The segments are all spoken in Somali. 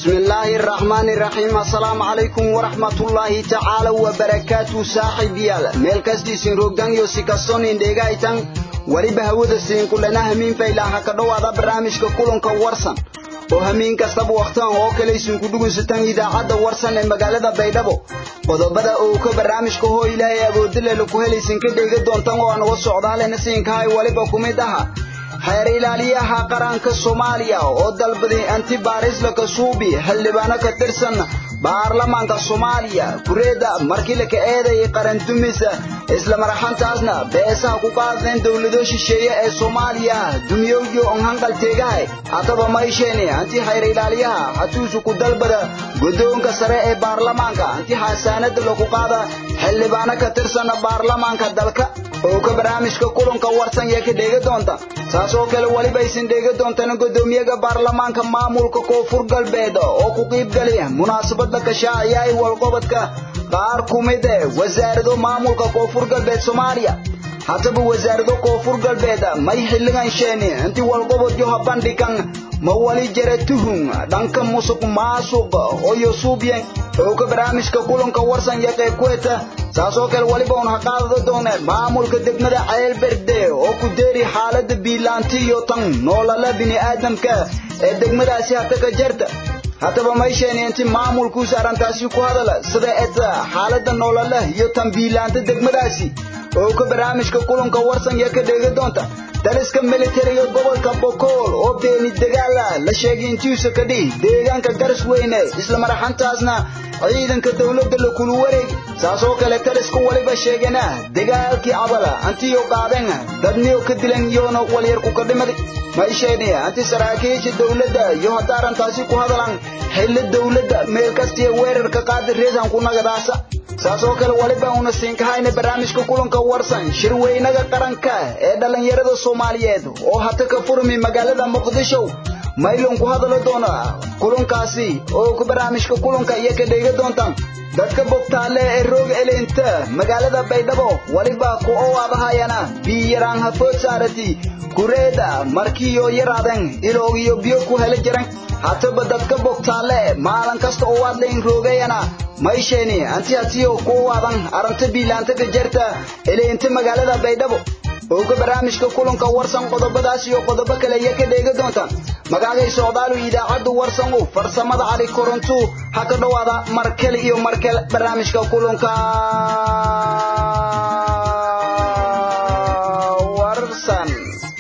bismillaahi araxmaani iraxiim assalaamu calaykum waraxmatullaahi tacaala wabarakaatu saaxiibyaal meel kastiisin rogdanyo si kastonin dheegaytan weliba hawada siin kulana hamiin faylaha ka dhowaada barnaamijka kulanka warsan oo hamiin kastaba wakhtaan oo kale isinku dhugunsataan idaacadda warsan ee magaalada baydhabo qodobada oo ka barnaamijka hoo ilaahay awoodilele ku helaysin ka dheega doontan oo aan uga socdaalena siinkahay weliba ku mid aha xeer ilaaliyaha qaranka soomaaliya oo dalbaday antibaarisla kasuubi xildhibaano ka tirsan baarlamaanka soomaaliya kureedda markii laka eedayay qarandumisa isla maraxantaasna beesaha ku qaadeen dowlado shisheeye ee soomaaliya dumiyowyo on hanqalteegahay hataba maysheeni anti xeer ilaaliyaha hatuusu ku dalbada guddoonka sare ee baarlamaanka anti xasaanada lagu qaada xildhibaano ka tirsan baarlamaanka dalka oo ka barnaamijka kulanka warsan yee ka dheega doonta saas oo kale weliba aysan dheega doontaan guddoomiyaha baarlamaanka maamulka koonfur galbeed oo ku qiibgalay munaasabada kashaaciyaay walqobodka qaar ku mid eh wasaarado maamulka koonfur galbeed soomaaliya hataba wasaarado koonfur galbeed may xilligan sheeni inti walqobod yoha bandhigan ma wali jara tuhun dhanka musuq maasuq oo yosuubyen oo ka barnaamijka kulanka warsan iyo qayb ku heta saas oo kale weliba un ha qaadada dooneen maamulka degmada ceelberde oo ku deeri xaalada biilaanti iyo tan noolala bini'aadamka ee degmadaasi hata ka jarta haddaba maysheeni inti maamulkuusa arrintaasi ku hadala sida eta xaalada noolala iyo tan biilaanta degmadaasi oo ka barnaamijka kulanka warsan iyo ka dheega doonta daliska militariga gobolka bokool oo beeni dagaala la sheegay intiisa ka dhihi deegaanka garas weyne isla maraxantaasna ciidanka dowladda la kulu wareegi saas oo kale taliska waliba sheegana dagaalkii cabala antiyo qaadeen dadniyo ka dilan iyoona walyarku ka dhimaday maysheeni anti saraakiisha dowladda iyo hadda arrintaasi ku hadalan xilli dowladda meel kastiya weerarka qaadi reesan ku nagadaasa saas oo kale waliba una siinkahayna barnaamijka kulanka warsan shirweynaga qaranka ee dhallinyarada soomaaliyeed oo hata ka furmi magaalada muqdisho maylon ku hadalo doona kulankaasi oo ku barnaamijka kulanka iyo ka dheega doontaan dadka bogtaale ee roog eleynta magaalada baydhabo waliba ku owaadahayana biyaraan hafood saarati kureeda markiiyo yaraadeen iloogiyo biyo ku hela jiran hataba dadka bogtaale maalin kasta oo waadlayn roogayana maysheeni anti hatiyo ku waadan aranta biilaanta ka jarta eleynta magaalada baydhabo oo ka barnaamijka kulanka warsan qodobadaas iyo qodobo kale iyo ka dheega doontaan magacagay socdaalu idaacaddu warsan u farsamada cali korontu ha ka dhowaada markale iyo markale barnaamijka kulanka warsan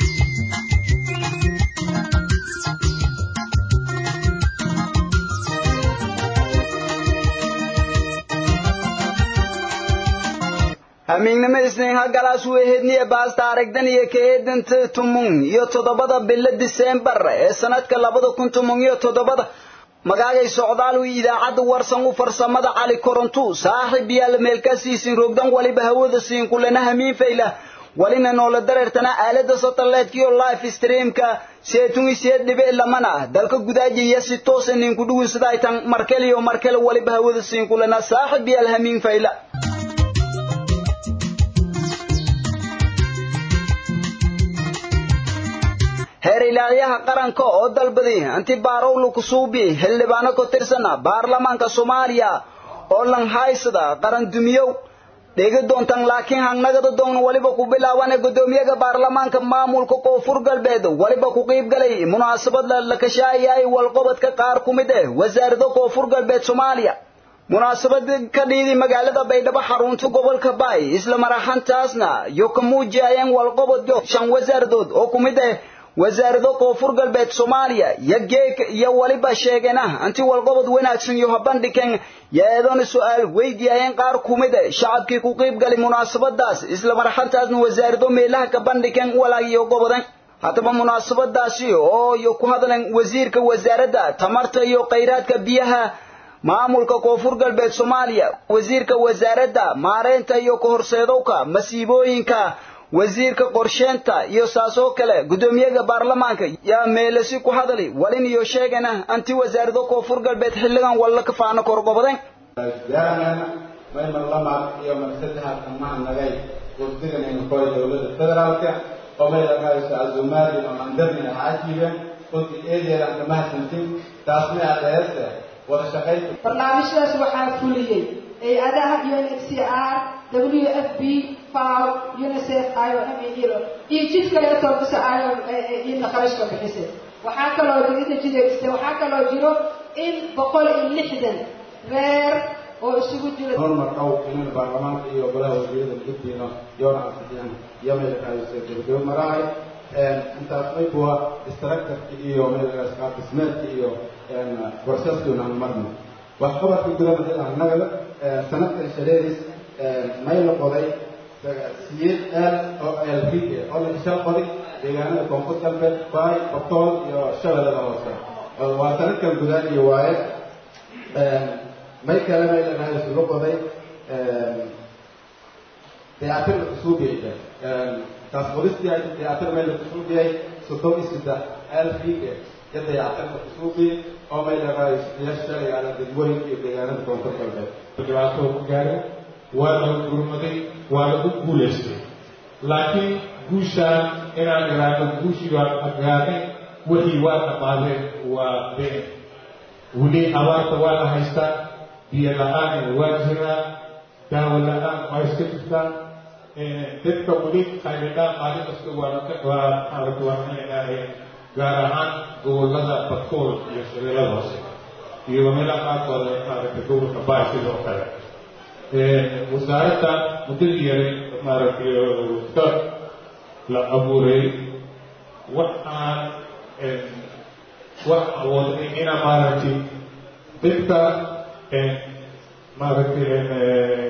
hamiignimo isniin hagalaas weehedniye baasta aragdan iyo kaeedanta tumun iyo toddobada bilo diseembar ee sanadka labada kun tumun iyo toddobada magaagay socdaal idaacadda warsan u farsamada cali korontu saaxiib yaal meelkasiisin rogdan waliba hawada siin kulana hamiin fayla walina noola dareertana aalada satellite-kiyo life streamka seetun iseed dhibe lamana dalka gudaajiya si toos ninku dhugunsadaytan markel iyo markel waliba hawada siin kulana saaxiib yaal hamiin fayla heer ilaaliyaha qaranka oo dalbaday anti baarowlu kusuubi xildhibaano ka tirsana baarlamaanka soomaaliya oo lan haysada qaran dumiyow dhegi doontan laakiin hangnagada doon waliba ku bilaaban guddoomiyaha baarlamaanka maamulka koonfur galbeed waliba ku qiibgalay munaasabad la kashaayay walqobodka qaar ku mid ah wasaarada koonfur galbeed soomaaliya munaasabad ka dhiidi magaalada baydhabo xarunta gobolka baay isla maraxantaasna yo ka muujiyayeen walqobod shan wasaaradood oo ku mid ah wasaarado koonfur galbeed soomaaliya yo geeg iyo waliba sheegeen ah anti walqobod wanaagsan iyo habandhigan yeedona su'aal weydiiyayeen qaar ku mid a shacabkii ku qiibgalay munaasabadaas isla marxantaasna wasaarado meelaha ka bandhigan walaagiyo gobodan haddaba munaasabadaasi oo iyo ku hadleen wasiirka wasaaradda tamarta iyo khayraadka biyaha maamulka koonfur galbeed soomaaliya wasiirka wasaaradda maareynta iyo kahorseedowka masiibooyinka wasiirka qorsheenta iyo saasoo kale guddoomiyaha baarlamaanka yaa meelasi ku hadali walin iyo sheegana anti wasaarado koonfur galbeed xilligan walla ka faano korgobadeen gaarana maymar lamaad iyo marsaddexa dhammaan nagay wafdiganaynu koy dowladda federaalka oo may la raayso azumaadin oo andarnina xaajiga runtii eedeedaan kama hasantin taasna adeeste wada shaqaynta barnaamijyadaas waxaa fuliyey hay-adaha UNHCR WFP FAO UNICEF IOM iyo iyo jid kale ka toobisa IOM iyadna kharashka bixisay waxaa kaloo digida jidegistay waxaa kaloo jiro in boqol iyo lixdan reer oo isugu jira hormar dhow inaan baarlamaanka iyo golaha wasiirada guddiina yoona ansixiyaan iyo meelakaayse gabagabo marahay intaas maybuwa structurka iyo meelkaas dhismeedka iyo processkuna aan marno waxqabadka gudaha annagada sanadkan shareeris may la qoday siyeed aal oo elfike oo la shal qoday deegaanada koonfur galbeed baay boqol iyo shabeellada hoose waa sanadkan gudaaniyo waaye may kale may lenahay isugu qoday dayactir la kusuubiyayda taas qodistii ay dayactir may la kusuubiyay soddon iyo saddex elfike iyo dayactir la kusuubiyay oo may lenahay shalay ala degmooyinka iyo deegaanada koonfur galbeed dhibaato ku gaaray waa lagu gurmaday waa lagu guulaystay laakiin guushaan inaan iraahdo guushii waa adgaanay wixii waa dhamaadeen waa been weli abaarta waa la haystaa biyo la-aan waa jiraa daawo la-aan waa iska jirtaa dadka weli qaylidhaan maalin kasta waa waa maaragta waa inay gaar ahaan gobollada badkool iyo shabeellada hoose iyo meelaha qaarkooda maaragta gobolka baay sidoo kale wasaaradda muddadii yaray maaragtay ka la abuuray waxaan wax awoodnay ina maaragtay dadka maaragtay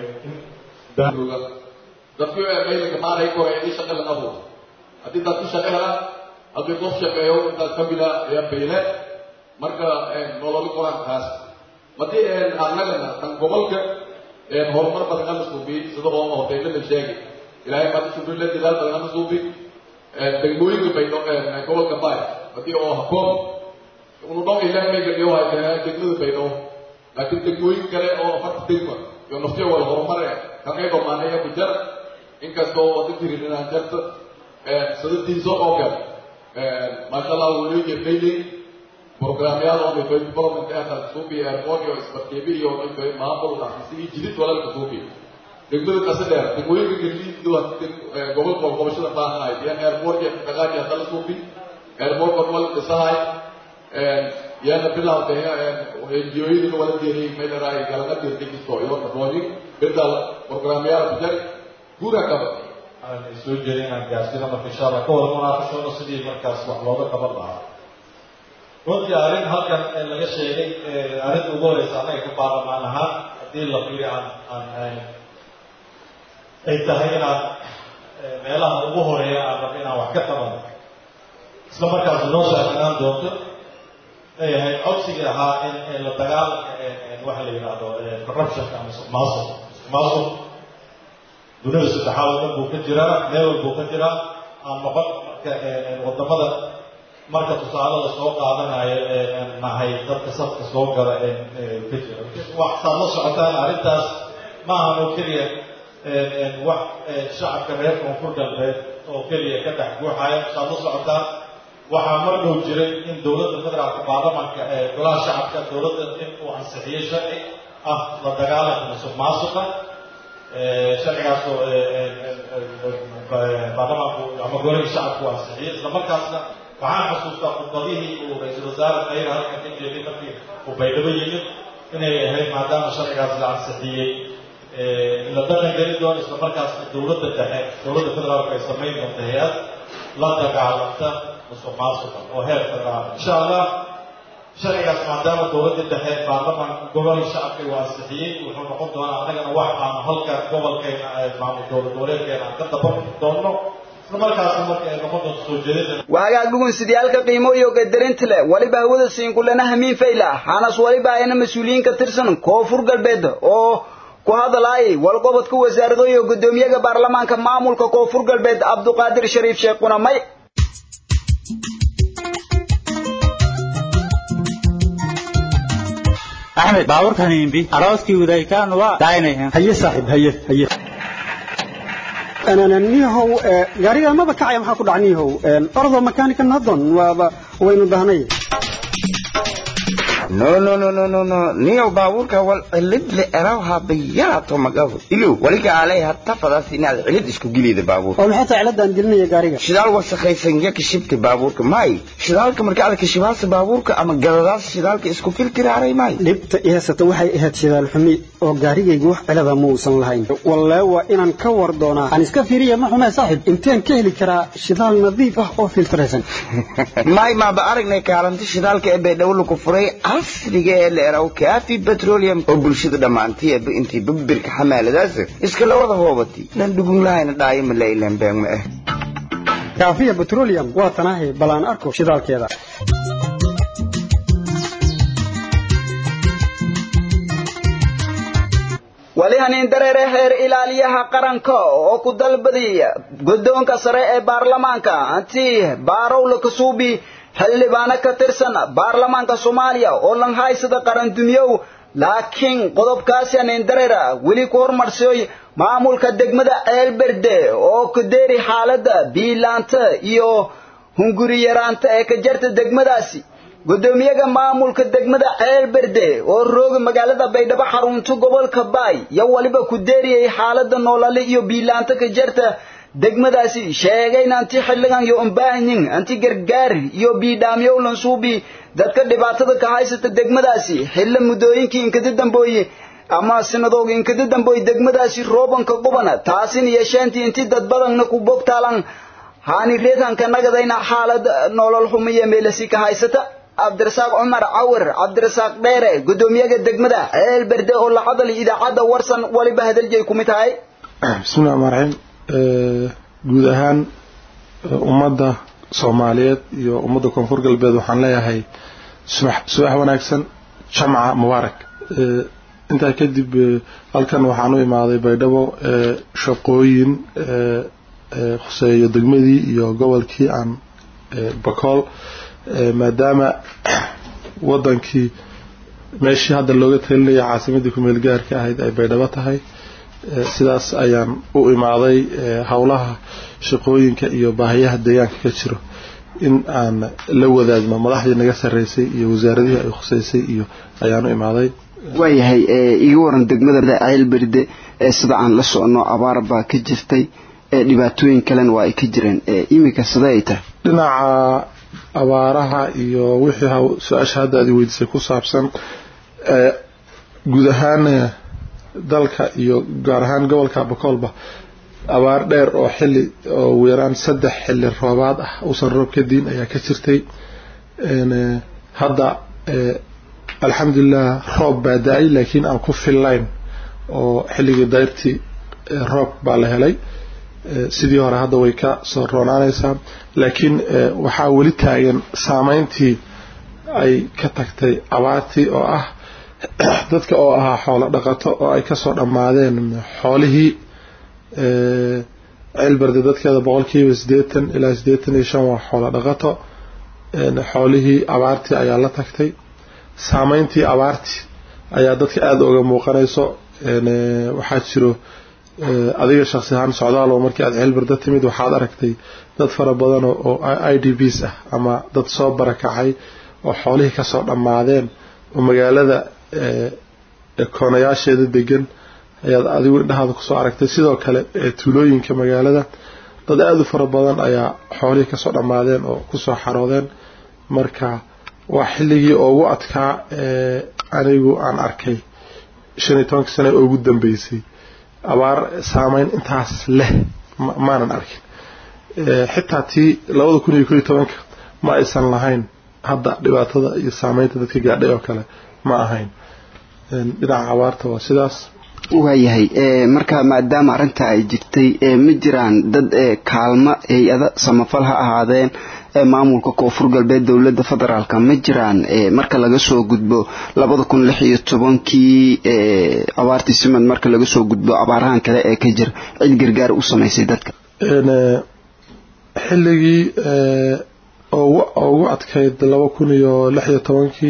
dadkii maylinka maaray kore in shaqa laga abuuro haddii dadku shaqo helaan haddii qof shaqeeyo intaas kamida ayaa bayle marka nololi qoraan kaas haddii annagana kan gobolka horumar badan ama suubi sida oo hoteelada la sheegay ilaahay baad suubi la dadaal badan ama suubi degmooyinka bay gobolka baay haddii oo hakoon unu dhow ilaahay may gadiyo waa degmada baydho laakiin degmooyin kale oo afarta degma iyo naftiyo wada horumare ka qayb amaanaya ku jar inkastoo wada jirin inaan jarta sadadiisa oo kale maasha allah wuu jeefaynay programyaal oo dhifay development ata suubi airport iyo isbarkeebi iyo dhifay maamul dhaxisii jidid walaalka suubi degmada qasa dheer degmooyinka geliiddu gobolka gobashada baahanahay iyo airport iyo dhaqaaqi hadda la suubi airport wal dhisahay yaana bilawday NGO-yada wala geeriyay meelahay galana dirtigisto iyo kadoonin bedal programyaal ku jari guura qaba aan soo jeedin inaan gaarsino marka insha allah ka wada munaaqashoono sidii markaas wax looga qaban lahaa runtii arrin halkan laga sheegay arrinta ugu horeysa annaga ka baarlamaan ahaan haddii la fiiri aan aan ay tahay inaan meelaha ugu horeeya aan rabno inaan wax ka qabano isla markaas noo shaakinaan doonto ay ahayd codsigii ahaa in la dagaalanka waxa la yidhaahdo corruptionka ama musuqmaasuq musuqmaasuq dunida saddexaad oo dhan buu ka jiraa meel walbuu ka jiraa aan noqon marka wadamada marka tusaalada soo qaadanayo nahay dadka safka soo gala ka jira waxaad la socotaan arrintaas ma ahan oo keliya wax shacabka reer koonfur galbeed oo keliya ka dhex guuxaya saad la socotaan waxaa mar dhow jiray in dowladda federaalka baarlamanka ee golaha shacabka dowladda in uu ansixiyey sharci ah la dagaalanka musuq maasuqa sharcigaasoo baarlamanku ama golihii shacabku uu ansixiyey isla markaasna waxaan xasuustaa khudbadihii uu ra-iisul wasaare khayr halkan ka jeeday markii uu baydhabo yimid inay ahayd maadaama sharcigaas la ansixiyey in la dhaqan geli doono isla markaasna dowladda dhexe dowladda federaalka ay samayn doonta hay-ad la dagaalanta musuq maasuqa oo heer federaal insha allah sharcigaas maadaama dowladda dhexe baarlamanka gobol shacabka uu ansixiyey wuxuu noqon doonaa annagana wax aan halka gobolkeena maamul dowlad goboleedkeena aan ka daban doonno isla markaasna marka ay noqon doonto soo jeedada waagaag dhugunsidayaalka qiimo iyo qadarinta leh waliba hawada siinkulana hamiin fayla hanas waliba ayna mas-uuliyiin ka tirsan koonfur galbeed oo ku hadalaayay walqobodka wasaarado iyo guddoomiyaha baarlamaanka maamulka koonfur galbeed cabduqaadir shariif sheekh qunamay axmed baabuurkan imbi arooskii wadaykaan waa daaynayan haye saaxiib haye haye niyahow gaariga maba kacaya maxaa ku dhaca niyahow ordoo makaanika nadon waaba waynu dahnay no no no no no no niyow baabuurka wal cilid le eraw habayaato magabo ilow waliga alay hatta fadaas inaad cilid isku gilida baabuurka oo maxay tahay ciladaan gelinaya gaariga shidaal wasakhaysan ya kashibta baabuurka may shidaalka marka aad kashibaasa baabuurka ama galadaas shidaalka isku filtiraaray may dhibta i haysata waxay ahayd shidaal xumi oo gaarigaygu wax cilada ma uusan lahayn wallee waa inaan ka war doonaa aan iska fiiriya ma xumee saaxib inteen ka heli karaa shidaal nadiif ah oo filtraysan may maaba aragnay kaalinta shidaalka ee baydhabo lagu furay casriga ee la eraw kaafi petroleum oo bulshada dhammaantay eeba intii babirka xamaaladaas iska la wada hoobatay lan dhugun lahayna dhaayo ma la ilaan beeng ma ah kaafiya petroleum waa tanaahi bal aan arko shidaalkeeda wali hanin dareere heer ilaaliyaha qaranka oo ku dalbadaya guddoonka sare ee baarlamaanka anti baarowla kasuubi xildhibaano ka tirsan baarlamaanka soomaaliya oo lan haysada qaran dumiyow laakiin qodobkaasi hanin dareera weli ku hormarsiyoy maamulka degmada ceelberde oo ku deeri xaaladda biilaanta iyo hunguri yaraanta ee ka jarta degmadaasi gudoomiyaha maamulka degmada ceelberde oo rooga magaalada baydhabo xarunta gobolka baay yo waliba ku deeriyay xaalada noolale iyo biilaanta ka jarta degmadaasi sheegayna anti xilligan iyo umbaahanyin anti gargaar iyo biidhaamyow lansuubi dadka dhibaatada ka haysata degmadaasi xilla muddooyinkii inkada dambooye ama sinadooga inkada dambooye degmadaasi roobanka qubana taasin yeesheentii inti dad badanna ku bogtaalan haani reetanka nagadayna xaalad nolol xumiya meelasi ka haysata cabdirasaaq cumar cawir cabdirasaaq dheere gudoomiyaha degmada ceel berde oo la hadlay idaacadda warsan waliba hadaljeey ku mid tahay bismillahi rahmaan raxiim guud ahaan ummadda soomaaliyeed iyo ummadda koonfur galbeed waxaan leeyahay subax subax wanaagsan jamca mubaarak intaa kadib halkan waxaan u imaaday baydhabo shaqooyin khuseeyo degmadii iyo gobolkii aan bakool maadaama wadankii meeshii hadda looga talinaya caasimadii kumeel gaarka ahayd ay baydhabo tahay sidaas ayaan u imaaday howlaha shaqooyinka iyo baahiyaha deegaanka ka jiro in aan la wadaagno madaxdii naga sarreysay iyo wasaaradihii ay khuseysay iyo ayaan u imaaday waayahay iga waran degmada ceelberde sida aan la socono abaar baa ka jirtay dhibaatooyin kalena waa ay ka jireen iminka sidee ay tahay dhinaca abaaraha iyo wixii su-aasha hadda aad weydiisay ku saabsan guud ahaan dalka iyo gaar ahaan gobolka bakoolba abaar dheer oo xili oo ugu yaraan saddex xili roobaad ah uusan roob ka diin ayaa ka jirtay hadda alxamdulilah roob baa da-ay laakiin aan ku fillayn oo xilligii dayrtii roob baa la helay sidii hore hadda way ka soo roonaanaysaa laakiin waxaa weli taagan saameyntii ay ka tagtay abaartii oo ah dadka oo ahaa xoolo dhaqato oo ay kasoo dhammaadeen xoolihii ceelberde dadkeeda boqolkiiba siddeetan ilaa siddeetan iyo shan waa xoolo dhaqato xoolihii abaartii ayaa la tagtay saameyntii abaartii ayaa dadka aada uga muuqanayso waxaa jiro adiga shaksi ahaan socdaal oo markii aad ceelbarda timid waxaad aragtay dad fara badan oo i d bs ah ama dad soo barakacay oo xoolihii kasoo dhammaadeen oo magaalada koonayaasheeda degan ayaad adigu indhahaada kusoo aragtay sidoo kale tuulooyinka magaalada dad aada u fara badan ayaa xoolihii kasoo dhammaadeen oo kusoo xaroodeen marka waa xilligii ugu adkaa anigu aan arkay shan iyo tobanka sane oo ugu dambeysay abaar saameyn intaas leh maanan arkin xitaa tii labada kun iyo ko iyo tobanka ma aysan lahayn hadda dhibaatada iyo saameynta dadka gaadhay oo kale ma ahayn dhinaca abaarta waa sidaas waayahay marka maadaama arrinta ay jirtay ma jiraan dad kaalmo hay-ada samafal ha ahaadeen maamulka koonfur galbeed dowladda federaalk ma jiraan marka laga soo gudbo labada kun lix iyo tobankii abaartii simad marka laga soo gudbo abaarahan kale ee ka jira cid gargaar u samaysay dadka xilligii ugu adkayd laba kun iyo lix iyo tobankii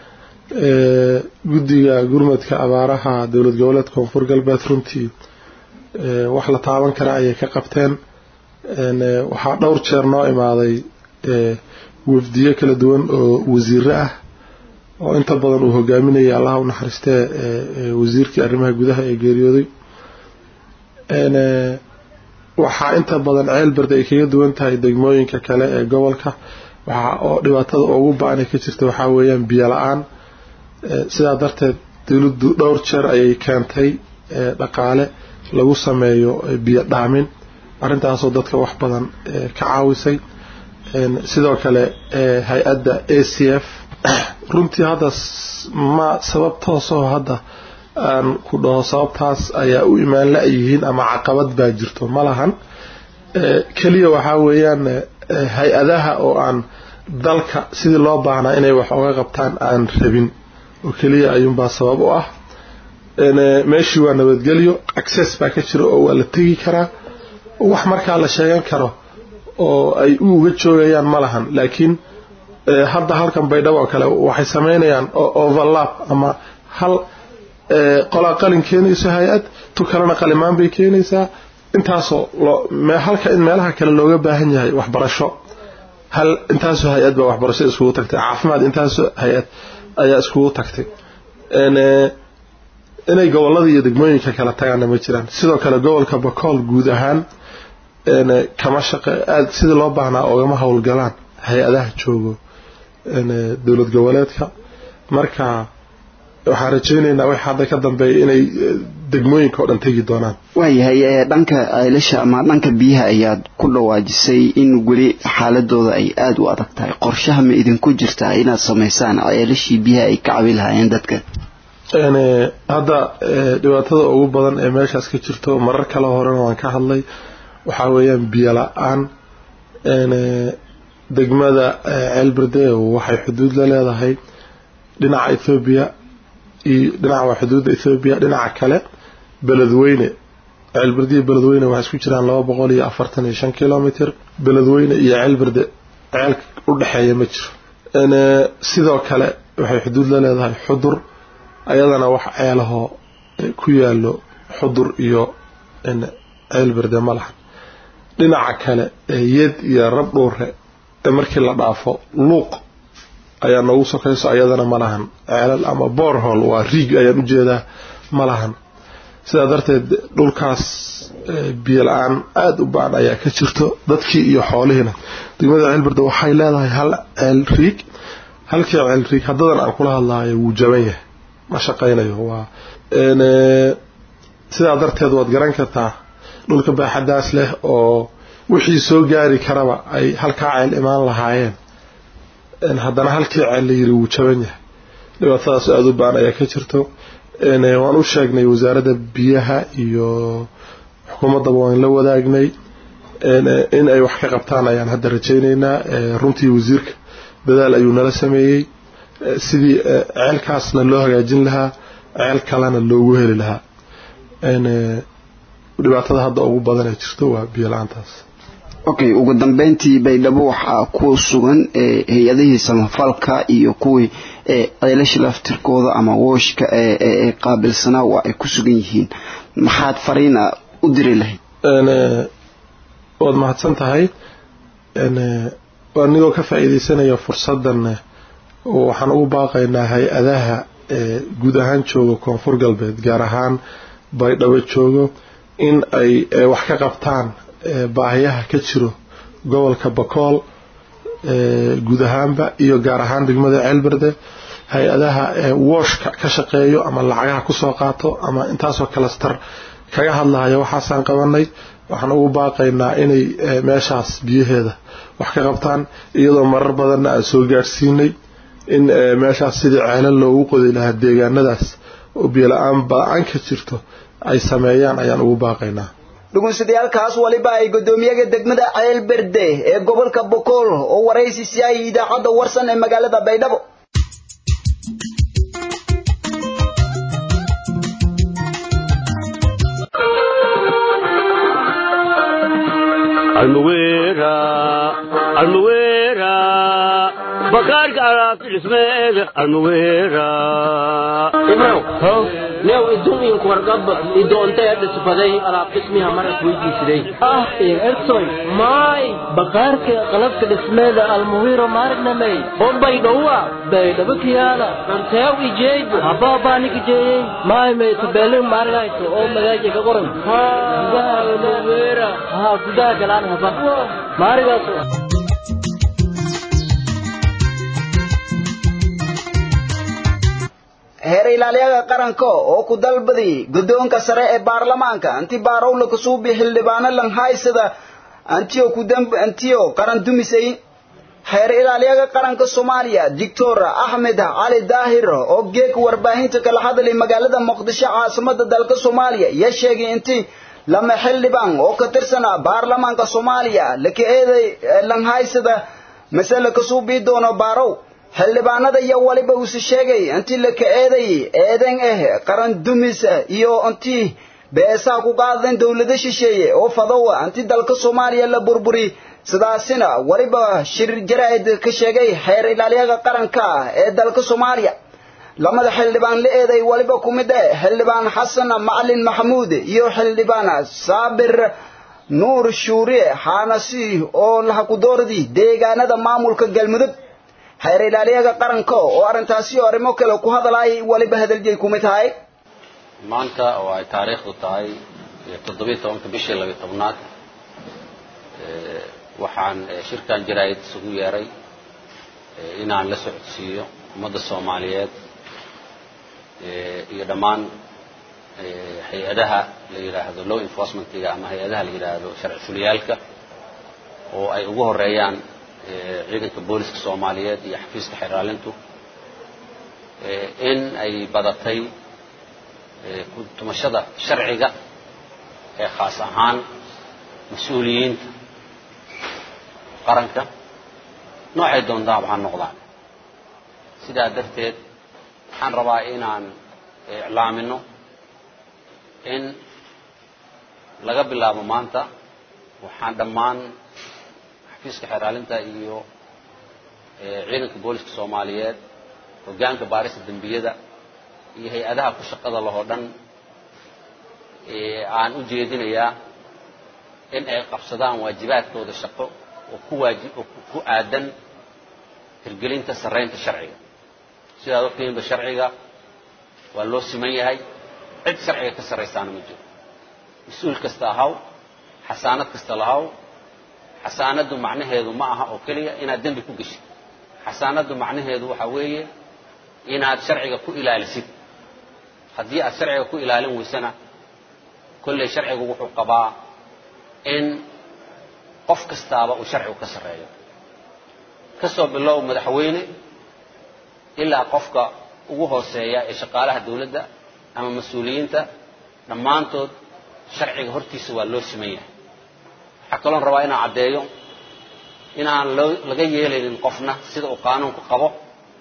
guddiga gurmadka abaaraha dowlad goboleedka koonfur galbeed runtii wax la taaban kara ayay ka qabteen waxaa dhowr jeer noo imaaday wafdiyo kala duwan oo wasiiro ah oo inta badan uu hogaaminayay allaha u naxariistee wasiirkii arrimaha gudaha ee geeriyooday waxaa inta badan ceelberde ay kaga duwan tahay degmooyinka kale ee gobolka waxa oo dhibaatada ugu ba-an ay ka jirta waxaa weeyaan biyo la-aan sidaa darteed dowladdu dhowr jeer ayay keentay dhaqaale lagu sameeyo biyo dhaamin arrintaasoo dadka wax badan ka caawisay sidoo kale hay-adda a c f runtii hadda ma sabab toosoo hadda aan ku dhaho sababtaas ayaa u imaan la-yihiin ama caqabad baa jirto ma lahan keliya waxaa weeyaan hay-adaha oo aan dalka sidii loo baahnaa inay wax oga qabtaan aan rabin oo keliya ayuunbaa sabab u ah meeshii waa nabadgelyo access baa ka jira oo waa la tegi karaa wax markaa la sheegan karo oo ay u uga joogayaan ma lahan laakiin hadda halkan baydhabo oo kale waxay sameynayaan overlap ama hal qolaa qalin keenayso hay-ad tu kalena qalimaan bay keenaysaa intaasoo halka in meelaha kale looga baahan yahay waxbarasho hal intaasoo hay-ad baa waxbarasho iskugu tagtay caafimaad intaasoo hay-ad ayaa iskugu tagtay inay gobolada iyo degmooyinka kala tagaana ma jiraan sidoo kale gobolka bakool guud ahaan kama shaqe aada sidii loo baahnaa oogama howlgalaan hay-adaha joogo dowlad goboleedka marka waxaan rajaynaynaa wax hadda ka dambeeya inay degmooyinka oo dhan tegi doonaan waayahay dhanka ceelasha ama dhanka biyaha ayaad ku dhawaajisay in weli xaaladooda ay aada u adag tahay qorshaha ma idinku jirtaa inaad samaysaan ceelashii biyaha ay ka cabi lahaayeen dadka hadda dhibaatada ugu badan ee meeshaas ka jirto marar kale horena waan ka hadlay waxaa weeyaan biyo la-aan degmada ceelberde waxay xuduud la leedahay dhinaca ethoobiya iyo dhinaca waa xuduudda ethoobiya dhinaca kale beledweyne ceelberde iyo beledweyne waxay isku jiraan laba boqol iyo afartan iyo shan kilomitr beledweyne iyo ceelberde ceel u dhexeeya ma jiro sidoo kale waxay xuduud la leedahay xudur ayadana wax ceelahoo ku yaalo xudur iyo ceelberde ma lahan dhinaca kale yed iyo rab dhuure markii la dhaafo luuq ayaa noogu sokayso ayadana ma lahan ceelal ama borhol waa riig ayaan ujeedaa ma lahan sidaa darteed dhulkaas biyo la-aan aada u ba-an ayaa ka jirto dadkii iyo xoolihiina degmada ceelberde waxay leedahay hal ceel riig halkii ceel riig haddadan aan kula hadlaayo wuu jaban yahay ma shaqaynayo waa sidaa darteed waad garan kartaa dhulka baaxadaas leh oo wixii soo gaari karaba ay halkaa ceel imaan lahaayeen haddana halkii ceel la yiri wuu jaban yahay dhibaatadaas aada u baan ayaa ka jirto waan u sheegnay wasaaradda biyaha iyo xukuumaddaba waan la wadaagnay in ay wax ka qabtaan ayaan hadda rajaynaynaa runtii wasiirka dadaal ayuu nala sameeyey sidii ceelkaasna loo hagaajin lahaa ceel kalena loogu heli lahaa dhibaatada hadda ugu badan ee jirto waa biyo la-aantaas okay ugu dambeyntii baydhabo waxaa ku sugan hay-adihii samafalka iyo kuwii ceelasha laftirkooda ama wooshka ee qaabilsanaa waa ay ku sugan yihiin maxaad fariina u diri lahayd waad mahadsan tahay anigoo ka faa'iidaysanaya fursaddan waxaan ugu baaqaynaa hay-adaha guud ahaan jooga koonfur galbeed gaar ahaan baydhabo joogo in ay wax ka qabtaan baahiyaha ka jiro gobolka bakool guud ahaanba iyo gaar ahaan degmada ceelberde hay-adaha wooshka ka shaqeeyo ama lacagaha kusoo qaato ama intaasoo kalastar kaga hadlahaya waxaasaan qabanay waxaan ugu baaqaynaa inay meeshaas biyaheeda wax ka qabtaan iyadoo marar badanna aan soo gaadhsiinay in meeshaas sidii ceelal loogu qodi lahaa deegaanadaas oo biyola-aan ba-an ka jirto ay sameeyaan ayaan ugu baaqaynaa dhugunsadayaalkaas waliba ay guddoomiyaga degmada ceelberde ee gobolka bokool oo waraysi siyaayay idaacadda warsan ee magaalada baydhabo almuwera almuwera bakaarka alaabta dhismeeda almuwera ibrow new idun in warqab idoonta dhisbaday alaab dhismiha marad weydiisiday ah ertoy may baqaarka qalabka dhismeeda almuwiro maarnamey bombay dhowa baydhabo kiyaala anteew ijeyd habaabaani ijeeyey may may tabeelin maargayto oo magaaja ka qoran gudaha almuwira ha gudaha galaan haba maarigaas heer ilaaliyaha qaranka oo ku dalbaday guddoonka sare ee baarlamaanka anti baarowla kasuubi xildhibaano langhaysada antiyo ku damb antiyo qaran dumisay heer ilaaliyaha qaranka soomaaliya doctor axmed cali daahir oo geeg warbaahinta kala hadlay magaalada muqdisho caasimada dalka soomaaliya ya sheegay intii lama xildhibaan oo ka tirsana baarlamaanka soomaaliya laka eeday langhaysada masale kasuubii doono baarow xildhibaanada iyo waliba uuse sheegay intii la ka-eeday eedan ah qaran dumis iyo intii beesaha ku qaadeen dowlado shisheeye oo fadowa intii dalka soomaaliya la burburi sidaasina waliba shir jaraa'id ka sheegay xeer ilaaliyaha qaranka ee dalka soomaaliya lamada xildhibaan la eeday waliba ku mid ah xildhibaan xasan macalin maxamuud iyo xildhibaan saabir nuur shuure xaanasi oo lahakudoordi deegaanada maamulka galmudug xeer ilaaliyaha qaranka oo arrintaasi oo arrimo kale ku hadlaayay waliba hadaljeey kumid tahay maanta oo ay taariikhdu tahay toddobiyo tobanka bishii labiyo tobnaad waxaan shirkan jaraa'id isugu yeeray inaan la socodsiiyo ummadda soomaaliyeed iyo dhammaan hay-adaha la yidhaahdo law enforcementiga ama hay-adaha la yidhaahdo sharci fuliyaalka oo ay ugu horeeyaan ciidanka booliska soomaaliyeed iyo xafiiska xeraalintu in ay badatay tumashada sharciga ee khaas ahaan mas-uuliyiinta qaranka noocay doontaaba ha noqdaan sidaa darteed waxaan rabaa inaan iclaamino in laga bilaabo maanta waxaan dhammaan xafiiska xeraalinta iyo ciidanka booliska soomaaliyeed hoggaanka baarista dembiyada iyo hay-adaha ku shaqada lahoo dhan aan u jeedinayaa in ay qabsadaan waajibaadkooda shaqo oo ku waajib oo ku aadan hirgelinta sarraynta sharciga sidaad ogtihiinba sharciga waa loo siman yahay cid sharciga ka sarraysaana ma jiro mas-uul kasta ahaw xasaanad kasta lahaw xasaanaddu macnaheedu ma aha oo keliya inaad dembi ku geshid xasaanaddu macnaheedu waxaa weeye inaad sharciga ku ilaalisid haddii aad sharciga ku ilaalin weysana kolley sharcigu wuxuu qabaa in qof kastaaba uu sharcigu ka sarreeyo ka soo bilow madaxweyne ilaa qofka ugu hooseeya ee shaqaalaha dawladda ama mas-uuliyiinta dhammaantood sharciga hortiisa waa loo siman yahay waxaa kaloon rabaa inaan caddeeyo inaan loo laga yeelaynin qofna sida uu qaanuunku qabo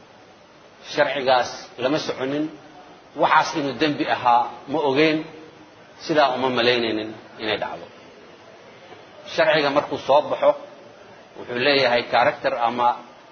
sharcigaas lama soconin waxaas inuu dembi ahaa ma ogeyn sidaa uma malaynaynin inay dhacdo sharciga markuu soo baxo wuxuu leeyahay character ama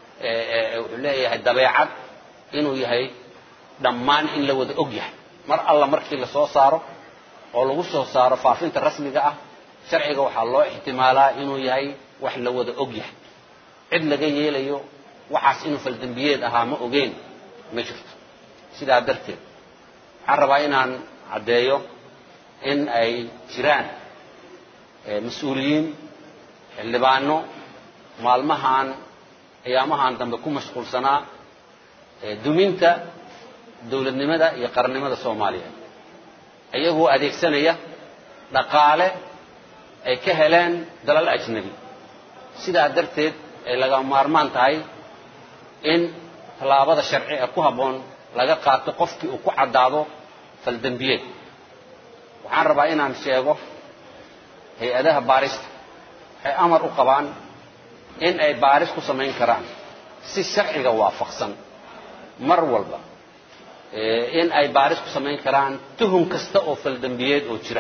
wuxuu leeyahay dabeecad inuu yahay dhammaan in la wada og yahay mar alla markii la soo saaro oo lagu soo saaro faafinta rasmiga ah sharciga waxaa loo ixtimaalaa inuu yahay wax la wada og yahay cid laga yeelayo waxaas inuu faldembiyeed ahaa ma ogeyn ma jirto sidaa darteed waxaan rabaa inaan caddeeyo in ay jiraan mas-uuliyiin xildhibaano maalmahan ayaamahan dambe ku mashquulsanaa duminta dowladnimada iyo qarannimada soomaaliya iyagoo adeegsanaya dhaqaale ay ka heleen dalal ajnabi sidaa darteed ay laga maarmaan tahay in tallaabada sharci ee ku habboon laga qaato qofkii uu ku caddaado faldembiyeed waxaan rabaa inaan sheego hay-adaha baarista waxay amar u qabaan in ay baaris ku samayn karaan si sharciga waafaqsan mar walba in ay baaris ku samayn karaan tuhum kasta oo faldembiyeed oo jira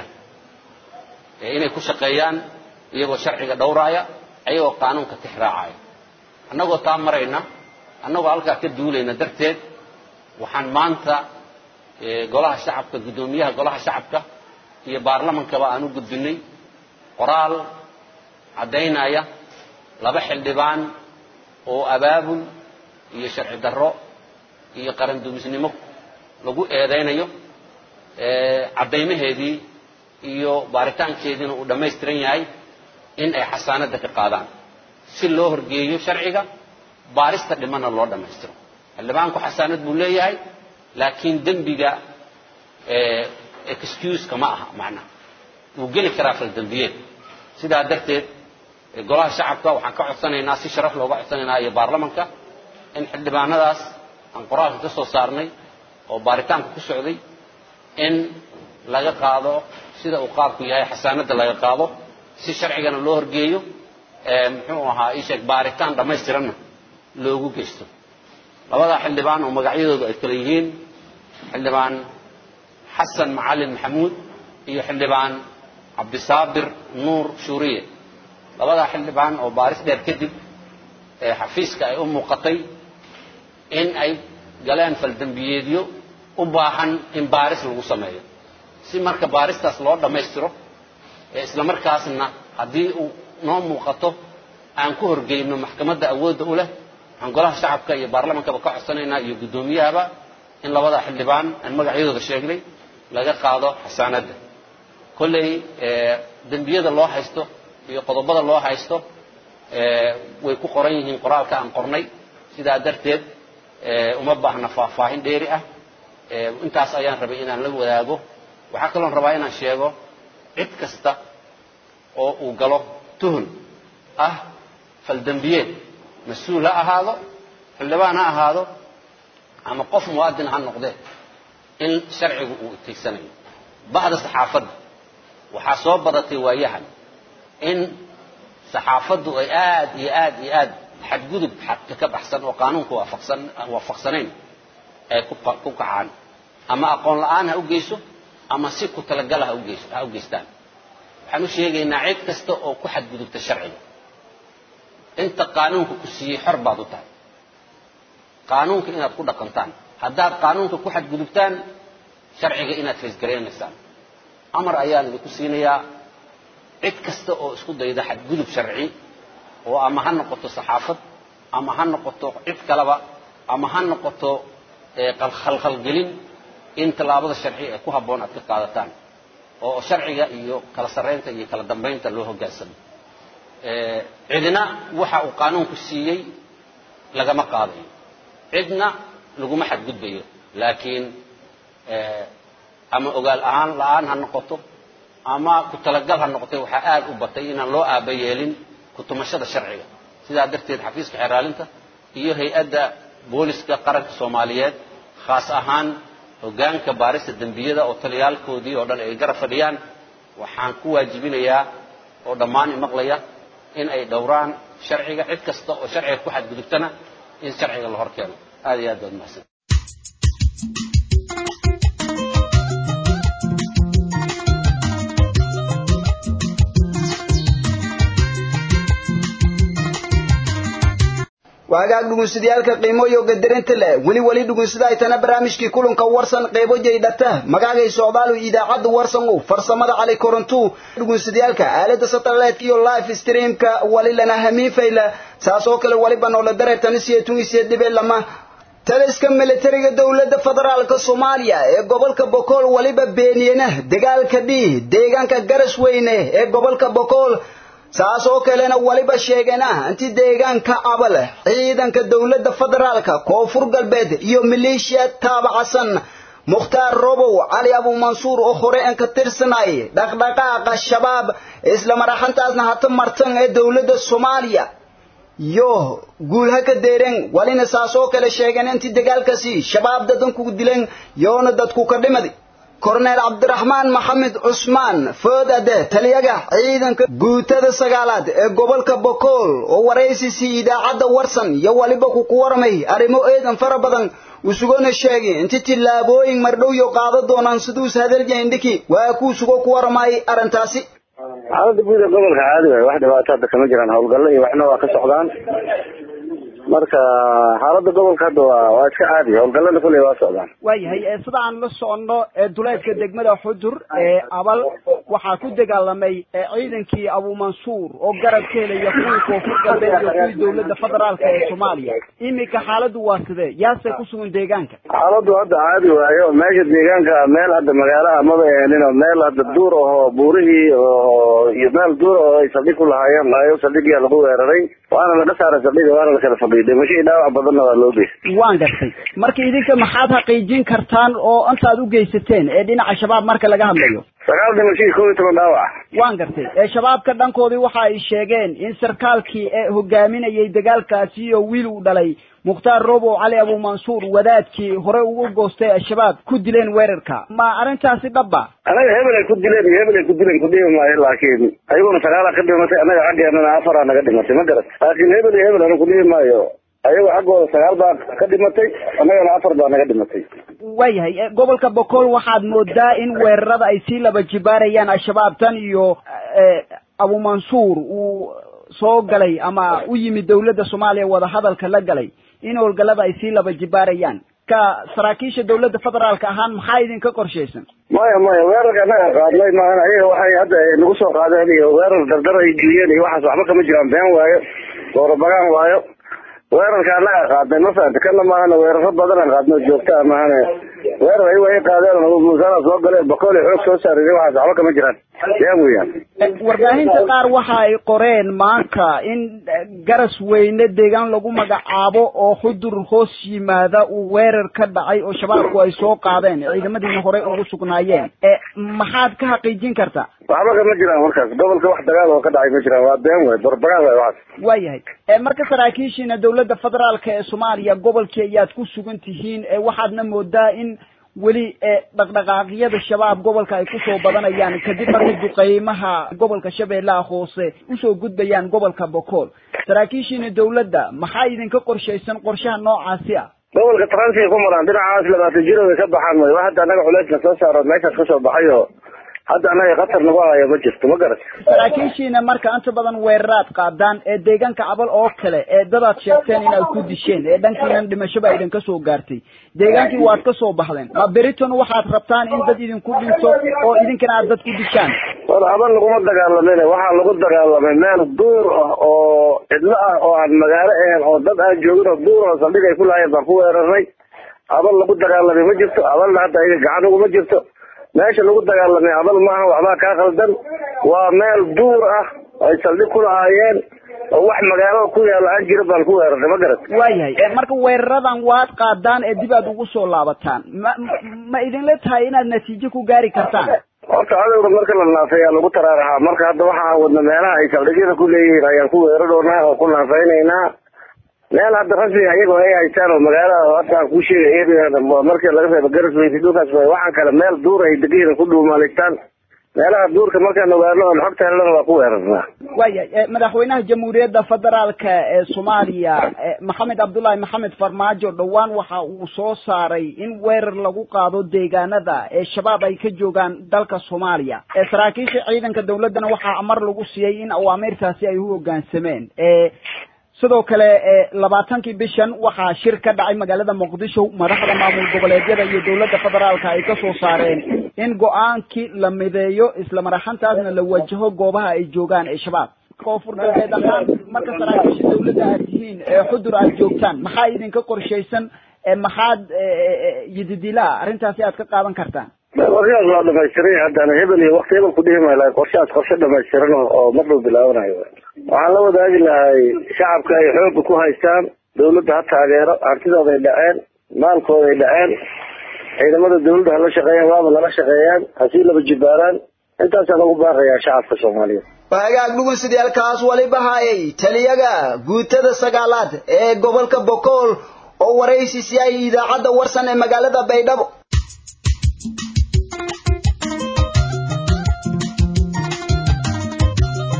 inay ku shaqeeyaan iyagoo sharciga dhowraaya ayagoo qaanuunka tixraacaya annagoo taa marayna annagoo halkaa ka duulayna darteed waxaan maanta golaha shacabka guddoomiyaha golaha shacabka iyo baarlamankaba aan u gudbinay qoraal caddaynaya laba xildhibaan oo abaabul iyo sharci darro iyo qaran dumisnimo lagu eedaynayo caddaymaheedii iyo baaritaankeediina uu dhammaystiran yahay in ay xasaanadda ka qaadaan si loo horgeeyo sharciga baarista dhimana loo dhammaystiro xildhibaanku xasaanad buu leeyahay laakiin dembiga excuseka ma aha macnaha wuu geli karaa faldembiyeed sidaa darteed golaha shacabka waxaan ka codsanaynaa si sharaf looga codsanaynaa iyo baarlamanka in xildhibaanadaas aan qoraalka ka soo saarnay oo baaritaanka ku socday in laga qaado sida uu qaabku yahay xasaanadda laga qaado si sharcigana loo horgeeyo muxuu ahaa isheeg baaritaan dhammaystiranna loogu geysto labadaa xildhibaan oo magacyadoodu ay kala yihiin xildhibaan xasan macalin maxamuud iyo xildhibaan cabdisaabir nuur shuuriye labadaa xildhibaan oo baaris dheer kadib xafiiska ay u muuqatay in ay galeen faldembiyeedyo u baahan in baaris lagu sameeyo si marka baaristaas loo dhammaystiro isla markaasna haddii uu noo muuqato aan ku horgeyno maxkamadda awoodda u leh waxaan golaha shacabka iyo baarlamankaba ka codsanaynaa iyo guddoomiyahaba in labada xildhibaan aan magacyadooda sheegnay laga qaado xasaanadda kolley dembiyada loo haysto iyo qodobada loo haysto way ku qoran yihiin qoraalka aan qornay sidaa darteed uma baahna faahfaahin dheeri ah intaas ayaan rabay inaan la wadaago waxaa kaloon rabaa inaan sheego cid kasta oo uu galo tuhun ah faldembiyeed mas-uul ha ahaado xildhibaan ha ahaado ama qof muwaadin ha noqdee in sharcigu uu itigsanayo bahda saxaafadda waxaa soo badatay waayahan in saxaafaddu ay aad iyo aad iyo aad xadgudub xadka ka baxsan oo qaanuunka waafaqsan waafaqsanayn ay ku ku kacaan ama aqoon la-aan ha u geyso ama si ku talagala ha u geyso ha u geystaan waxaan u sheegaynaa cid kasta oo ku xadgudubta sharciga inta qaanuunka ku siiyey xor baad u tahay qaanuunka inaad ku dhaqantaan haddaad qaanuunka ku xadgudubtaan sharciga inaad faysgaraynaysaan amar ayaan idinku siinayaa cid kasta oo isku dayda xadgudub sharci oo ama ha noqoto saxaafad ama ha noqoto cid kaleba ama ha noqoto khalkhalgelin in tallaabada sharci ee ku habboon aad ka qaadataan oo sharciga iyo kala sarraynta iyo kala dambaynta loo hoggaansamo cidna waxa uu qaanuunku siiyey lagama qaadayo cidna laguma xadgudbayo laakiin ama ogaal ahaan la-aan ha noqoto ama ku talagal ha noqotay waxaa aad u batay inaan loo aaba yeelin kutumashada sharciga sidaa darteed xafiiska xeraalinta iyo hay-adda booliska qaranka soomaaliyeed khaas ahaan hoggaanka baarista dembiyada oo taliyaalkoodii oo dhan ay garab fadhiyaan waxaan ku waajibinayaa oo dhammaan imaqlaya in ay dhowraan sharciga cid kasta oo sharciga ku xadgudubtana in sharciga la hor keeno aad iyo aad baad mahadsan waagaag dhugunsidayaalka qiimoyo gadarinta leh weli weli dhugunsida ay tana barnaamijkii kulanka warsan qeybo jaydhata magaagay socdaalu idaacadda warsan u farsamada cali korontu dhugunsidayaalka aalada satellite iyo live streamka wali lana hamiin fayla saas oo kale waliba noola dareertani siyeetun isiye dhibe lama taliska militariga dowladda federaalka soomaaliya ee gobolka bokool waliba beeniyena dagaalka dhii deegaanka garas weyne ee gobolka bokool saas oo kalena waliba sheegana inti deegaanka abal ciidanka dowladda federaalka koonfur galbeed iyo maleeshiya taabacasan mukhtaar robow cali abu mansuur oo hore aan ka tirsanay dhaqdhaqaaqa shabaab isla maraxantaasna hata martan ee dowladda soomaaliya yo guulha ka deeren walina saas oo kale sheegeen intii dagaalkaasi shabaab dadanku dileen yoona dadku ka dhimadi korneel cabdiraxmaan maxamed cusmaan foodade taliyaga ciidanka guutada sagaalaad ee gobolka bokool oo waraysiisii idaacadda warsan iyo waliba ku ku warmay arrimo eedan fara badan usugona sheegay inti tillaabooyin mardhowyo qaado doonaan siduus hadaljaindhiki waa kuu sugo ku warmay arrintaasi xaalada guud ee gobolka caadi waay wax dhibaato hadda kama jiraan howlgallo iyo waxna waa ka socdaan marka xaaladda gobolka hadda waa waa iska caadi howlgallada kuley waa socdaan waayahay ee sida aan la soconno ee duleedka degmada xudur ee abal waxaa ku dagaalamay ee ciidankii abumansuur oo garab ka helaya kuwii koonfur galbeed iyo kuwii dowladda federaalka ee soomaaliya iminka xaaladdu waa sidee yaase ku sugan deegaanka xaaladdu hadda caadi waayo meesha deegaanka meel hadda magaalaha maba eenin oo meel hadda duur ahoo buurihii oo iyo meel duur oo ay saldhig ku lahaayeen laayo saldhigiyaa lagu weeraray waana laga saaray saldhiga waana la kala fadhiiday dhimasho iyo dhaawac badanna waa loo geystay waan gartay marka idinka maxaad xaqiijin kartaan oo intaad u geysateen ee dhinaca shabaab marka laga hadlayo sagaal dhimasho iyo kow iyo toban dhaawac waan gartay ee shabaabka dhankoodii waxa ay sheegeen in sarkaalkii ee hogaaminayay dagaalkaasi iyo wiil uu dhalay mukhtaar robow cali abumansuur wadaadkii hore ugu goostay al-shabaab ku dileen weerarka ma arrintaasi dhabba anaga hebel ay ku dileen iyo hebel ay ku dileen kudhihi maayo laakiin ayaguna sagaalaa ka dhimatay annaga xaggeenana afaraa naga dhimatay ma garat laakiin hebel iyo hebel ana kudhihi maayo ayago xaggooda sagaal baa ka dhimatay annagana afar baa naga dhimatay waayahay e, gobolka bokool waxaad moodaa in weerarada ay sii laba jibaarayaan al-shabaab tan iyo e, abumansuur uu soo galay ama u yimid dowladda soomaaliya wadahadalka la galay in howlgallada ay sii laba jibaarayaan ka saraakiisha dowladda federaalka ahaan maxaa idinka qorshaysan maya maya weerarka annaga qaadnay maahan ayaga waxay hadda nagu soo qaadeen iyo weerar dardar ay geliyeen iyo waxaas waxba kama jiraan been waayo doorabagaan waayo weerarka annaga qaadnay ma fahamta kana maahana weeraro badan aan qaadno joogta maahane weerar ayagu ay qaadeen musaana soo galeen boqol iyo xoog soo saariyay waxaas waxba kama jiraan been weeyaan warbaahinta qaar waxa ay qoreen maanta in garas weyne deegaan lagu magacaabo oo xudur hoos yimaada uu weerar ka dhacay oo shabaabku ay soo qaadeen ciidamadiina horey ugu sugnaayeen e maxaad ka xaqiijin kartaa waxba kama jiraan markaas gobolka wax dagaal oo ka dhacay ma jiraan waa been waay barbagaan waay waxaas waayahay e marka saraakiishiina dowladda federaalka ee soomaaliya gobolkii ayaad ku sugan tihiin ee waxaadna moodaa in weli ee dhaqdhaqaaqyada shabaab gobolka ay kusoo badanayaan kadib markii duqeymaha gobolka shabeellaha hoose usoo gudbayaan gobolka bokool saraakiishiina dowladda maxaa idinka qorshaysan qorshaha noocaasi ah gobolka transiga ku maraan dhinacaas labaatan jiro way ka baxaan way hadda annaga culeysna soo saaro meeshaas kasoo baxay oo hadda annaga khatar nagu hayo ma jirto ma garat saraakiishiina marka inta badan weeraraad qaadaan ee deegaanka cabal oo kale ee dadaad sheegteen inaad ku disheen ee dhankiinan dhimashaba idinka soo gaartay deegaankii waad ka soo baxdeen ma beriton waxaad rabtaan in dad idinku dhinto oo idinkana aad dad ku dishaan war abal laguma dagaalamin waxaa lagu dagaalamay meel duur ah oo cidlo ah oo aan magaalo ahayn oo dad aan joogin oo duur oo saldhig ay ku lahayen baan ku weeraray abal lagu dagaalamay ma jirto abalna hadda ayaga gacan uguma jirto meesha lagu dagaalamay abal maaha waxbaa kaa khaldan waa meel duur ah ay saldhig ku lahaayeen oo wax magaalada ku yaala aan jira baan ku weeraray ma garat waayahay marka weeraradan waad qaadaan ee dib aad ugu soo laabataan ma ma idinla tahay inaad natiijo ku gaari kartaan horta cadowga marka la naafay ayaa lagu taraaraxaa marka hadda waxa aan wadna meelaha ay saldhigyada ku leeyihiin ayaan ku weeraroonaa oo ku naafaynaynaa meel hadda rasmiga iyagoo ay haystaan oo magaalada hadda aan kuu sheegay markii laga reebo garasweysi dhulkaas way waxaan kale meel duur ay degihiin ku dhuumaalistaan meelaha duurka markaan ogaano oon xogta helana waa ku weerarnaa waayahay madaxweynaha jamhuuriyadda federaalka ee soomaaliya maxamed cabdullaahi maxamed farmaajo dhowaan waxa uu soo saaray in weerar lagu qaado deegaanada ee shabaab ay ka joogaan dalka soomaaliya ee saraakiisha ciidanka dawladdana waxaa amar lagu siiyey in awaamiirtaasi ay u hoggaansameen sidoo kale labaatankii bishan waxaa shir ka dhacay magaalada muqdisho madaxda maamul goboleedyada iyo dowladda federaalka ay ka soo saareen in go-aankii la mideeyo isla maraxantaasna la wajaho goobaha ay joogaan ee shabaab koonfur galbeed ahaan marka saraakiisha dawladda aad tihiin ee xudur aad joogtaan maxaa idinka qorshaysan maxaad yididilaa arrintaasi aad ka qaadan kartaan qorshahaas waa dhamaystiray haddana hebel iyo wakti hebel ku dhihi maayo laakiin qorshahaas qorshe dhamaystiran oo mar dhow bilaabanayo waxaan la wadaagi lahay shacabka ay xooga ku haystaan dawladda ha taageero hantidooda ay dhaceen maalkooda ay dhaceen ciidamada dawladda hala shaqeeyaan waaba lala shaqeeyaan hasii laba jibaaraan intaasaan ugu baaqayaa shacabka soomaaliyeed hagaag dhugunsidayaalkaas waliba haayay taliyaga guutada sagaalaad ee gobolka bokool oo waraysi siyaayay idaacadda warsan ee magaalada baydhabo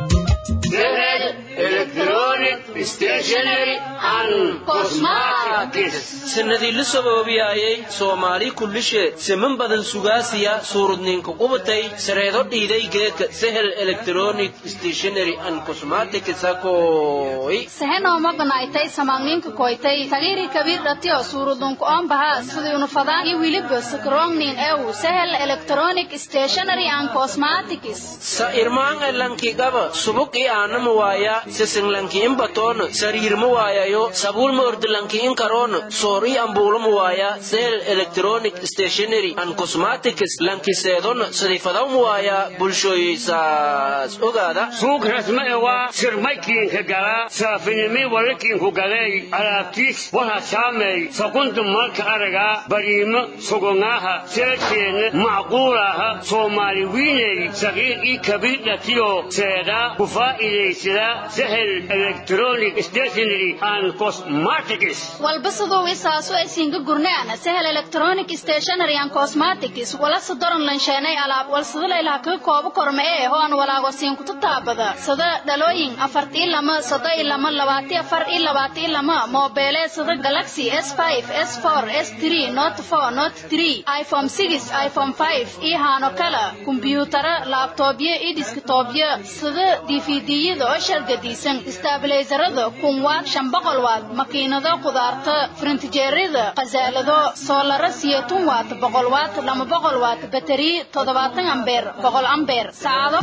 electronic stationery and cosmetic cosmatics sanadii la saboobiyaayay soomaali kullishe siman badan sugaasiya suurudninka qubatay sareedo dhiiday geedka sehel electronic stationary and cosmetics akoy sehenooma banaaytay samaagninka koytay tagiri kabiir dhatiyo suurudunka oon bahaa siduyunu fadaan iyo wiliba sakrongnin ew sehel electronic stationary and cosmetics sa irmaan elanki gaba subuk i aanama waaya sisinglanki in batoona sariirma waayayo sabuulma ordilanki in karoona soor i ambuulama waaya sehel electronic stationary and cosmetics lanki seedona sidifadawma waaya bulshooyeysaas ogaada suuq rasma ewa sirmaykiinka gala saafinimi walakiinku galey alaabtiis waha saamey sakunta marka araga bariimo sugongaaha seedkeena macquulaaha soomaali wiiney sagiir ii kabiir dhatiyo seeda ku faa'iidaysada sehel electronic stationary and cosmetics walba siduu isaasu aysiinka gurnaana sehel electronic stationary and cosmetics wala sadoran lansheenay alaab walsadalaylaa kaga koobo korma ee hoan walaago siinkutu taabada sada dhalooyin afartii lama sada i lama labaati afar i labaati lama moobeelee sada galaxy s five s four s three not four not three iphone six iphone five iyo haano kala kumbiyuutara laabtoobyo iyo diskitoobyo sida dvd-yada oo shargadiisan staabilaysarada kun waad shan boqol waad makiinado qudaarta frintijeerada khasaalado soolaro siyetun waat boqol waat lama boqol waat bateri toddobaatan ambeer boqol ambeer saacado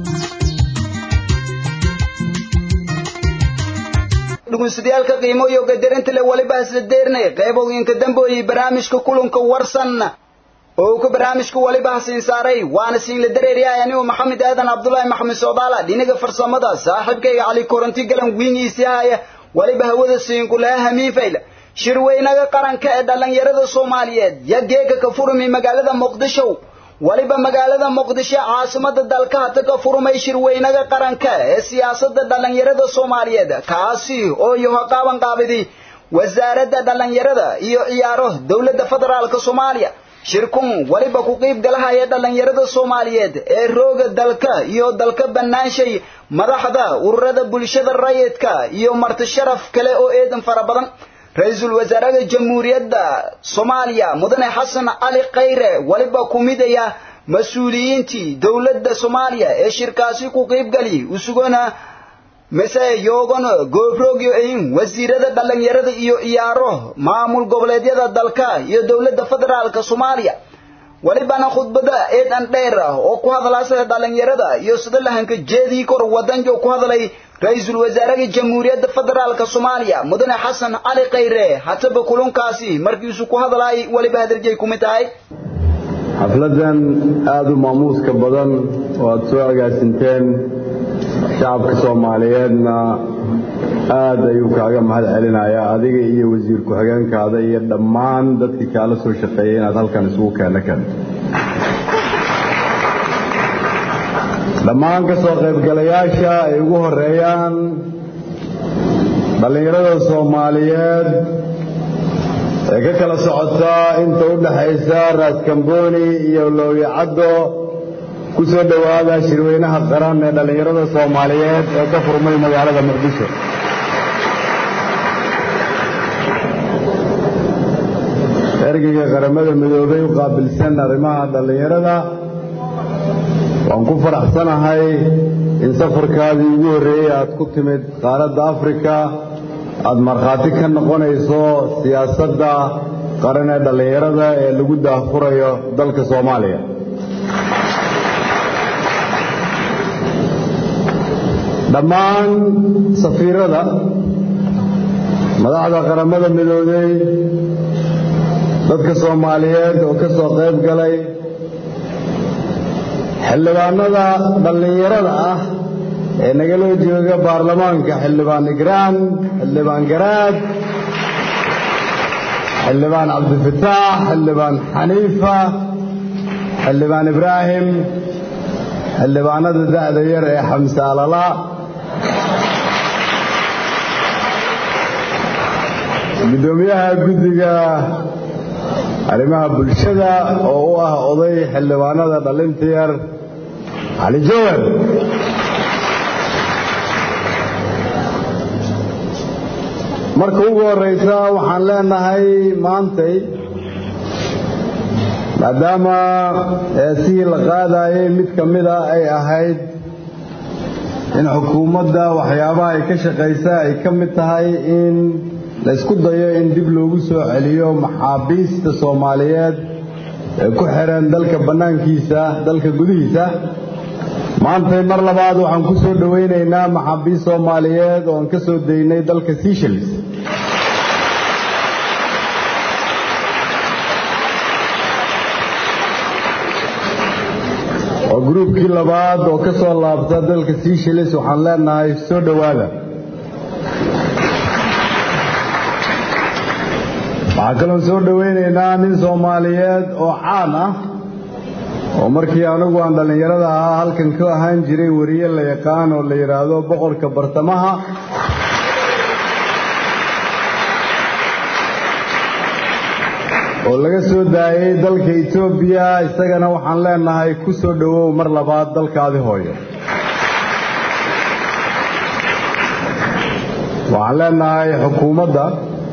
dhegeystayaal qiimo iyo qadarinta le waliba isla deernay qaybooyinka dambooyay barnaamijka kulanka warsan oo uu ka barnaamijka waliba hasiin saaray waana siin la dareeryahay anigu maxamed aadan cabdulaahi maxamed soodaala dhinaga farsamada saaxiibkayga cali koronti galan wiingiisii haya waliba hawada siinku laha hamiin fayla shirweynaga qaranka ee dhallinyarada soomaaliyeed ya geega ka furmi magaalada muqdisho waliba magaalada muqdisho caasimada dalka hata ka furmay shirweynaga qaranka ee siyaasadda dhallinyarada soomaaliyeed kaasi oo yaho qaaban qaabidi wasaaradda dhallinyarada iyo ciyaaro dowladda federaalka soomaaliya shirkun waliba ku qiib galahaya dhallinyarada soomaaliyeed ee rooga dalka iyo dalka bannaanshay madaxda ururada bulshada rayidka iyo marti sharaf kale oo eedan fara badan ra-iisul wasaaraha jamhuuriyadda soomaaliya mudane xasan cali khayre waliba ku midaya mas-uuliyiintii dowladda soomaaliya ee shirkaasi ku qiibgali usugona mise yoogana goobroogyo ahin wasiirada dhallinyarada iyo ciyaaro maamul goboleedyada dalka iyo dowladda federaalka soomaaliya walibana khudbada eedan dheer ah oo ku hadlaasa dhallinyarada iyo sida lahanka jeedii kor wadanjo ku hadlay ra-iisul wasaaraha jamhuuriyadda federaalka soomaaliya mudane xasan cali khayre hataba kulunkaasi markiisu ku hadlaay waliba hadarjay kumid tahay xafladan aada u maamuuska badan oo aada soo agaasinteen shacabka soomaaliyeedna aada ayuu kaaga mahad celinayaa adiga iyo wasiir ku-xigeenkaada iyo dhammaan dadkii kaala soo shaqeeyay inaad halkan isugu keenno keento dhammaan ka soo qaybgalayaasha ay ugu horeeyaan dhallinyarada soomaaliyeed ee ka kala socota inta u dhaxaysa raaskambooni iyo lowyacaddo ku soo dhowaada shirweynaha qaran ee dhallinyarada soomaaliyeed ee ka furmay magaalada muqdisho ergeyga qaramada midoobay u qaabilsan arrimaha dhallinyarada waan ku faraxsanahay in safarkaadii ugu horreeyey aad ku timid qaaradda afrika aad markhaati ka noqonayso siyaasadda qaran ee dhallinyarada ee lagu daahfurayo dalka soomaaliya dhammaan safiirada madaxda qaramada midoobey dadka soomaaliyeed oo ka soo qayb galay xildhibaanada dhallinyarada ah ee nagala jooga baarlamaanka xildhibaan igraan xildhibaan garaad xildhibaan cabdifataax xildhibaan xaniifa xildhibaan ibraahim xildhibaanada da'da yar ee xamse alala guddoomiyaha guddiga arrimaha bulshada oo u ah oday xildhibaanada dhalinta yar cali jawar marka ugu horraysa waxaan leenahay maantay maadaama heesihii la qaadayay mid ka mida ay ahayd in xukuumadda waxyaabaha ay ka shaqaysa ay ka mid tahay in la isku dayo in dib loogu soo celiyo maxaabiista soomaaliyeed ee ku xiran dalka bannaankiisa dalka gudihiisa maantay mar labaad waxaan ku soo dhowaynaynaa maxaabiist soomaaliyeed oo aan ka soo daynay dalka seychelles waa gruubkii labaad oo ka soo laabta dalka seychelles waxaan leenahay soo dhowaada waxaa kaloon soo dhowaynaynaa nin soomaaliyeed oo caan ah oo markii anigu aan dhallinyarada ahaa halkan ka ahaan jiray weriye la yaqaan oo la yidhaahdo boqorka bartamaha oo laga soo daayey dalka etoobiya isagana waxaan leenahay ku soo dhowow mar labaad dalkaadi hooyo waxaan leenahay xukuumadda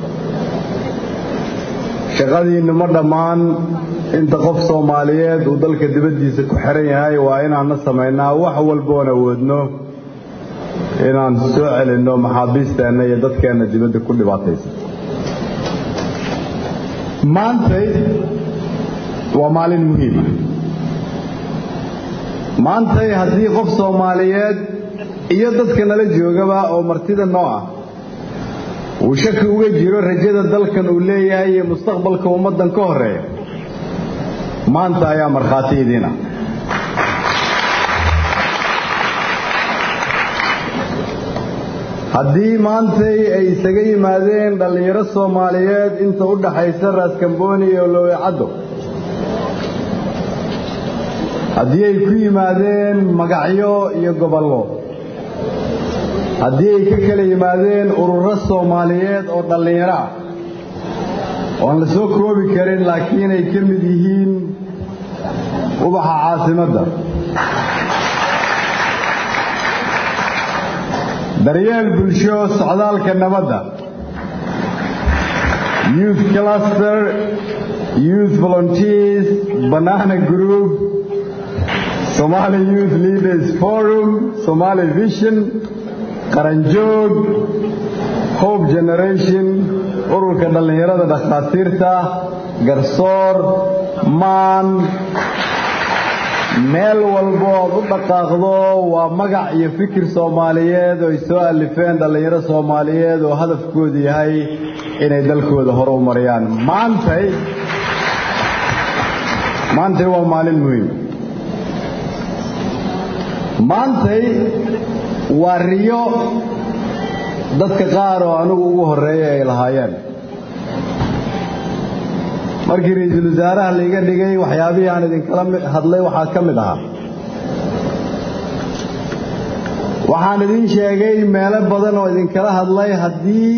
shaqadiinnu ma dhammaan inta qof soomaaliyeed uu dalka dibaddiisa ku xiran yahay waa inaanna samaynaa wax walboon awoodno inaan soo celinno maxaabiisteenna iyo dadkeenna dibadda ku dhibaataysan maantay waa maalin muhiima maantay haddii qof soomaaliyeed iyo dadka nala joogaba oo martida noo ah uu shaki uga jiro rajada dalkan uu leeyahay iyo mustaqbalka ummaddan ka horreeya maanta ayaa markhaati idiin ah haddii maantay ay isaga yimaadeen dhallinyaro soomaaliyeed inta u dhaxaysa raaskambooni iyo lowecaddo haddii ay ku yimaadeen magacyo iyo gobollo haddii ay ka kala yimaadeen ururo soomaaliyeed oo dhallinyaro ah oan la soo koobi karin laakiin ay ka mid yihiin ubaxa caasimadda daryeel bulsho socdaalka nabadda youth cluster youth volunteers banana group somali youth leaders forum somali vision qaranjoog hope generation ururka dhallinyarada dhakhaatiirta garsoor maan meel walbo ood u dhaqaaqdo waa magac iyo fikir soomaaliyeed oo ay soo alifeen dhallinyaro soomaaliyeed oo hadafkoodu yahay inay dalkooda hore u mariyaan maantay maantay waa maalin muhiim maantay waa riyo dadka qaar oo anigu ugu horreeya ay lahaayeen markii ra-iisul wasaaraha laiga dhigay waxyaabihii aan idinkala hadlay waxaa ka mid ahaa waxaan idin sheegay meelo badan oo idinkala hadlay haddii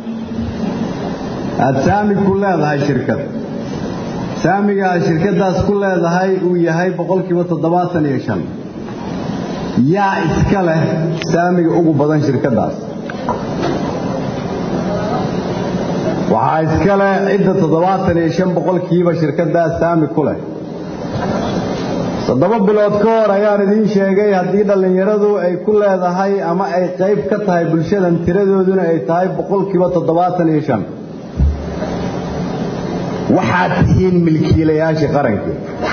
aad saami ku leedahay shirkad saamiga aad shirkaddaas ku leedahay uu yahay boqolkiiba toddobaatan iyo shan yaa iska leh saamiga ugu badan shirkaddaas waxaa iska leh cidda toddobaatan iyo shan boqolkiiba shirkaddaas saami ku leh toddoba bilood ka hor ayaan idiin sheegay haddii dhallinyaradu ay ku leedahay ama ay qayb ka tahay bulshadan tiradooduna ay tahay boqolkiiba toddobaatan iyo shan waxaad tihiin milkiilayaashii qarankii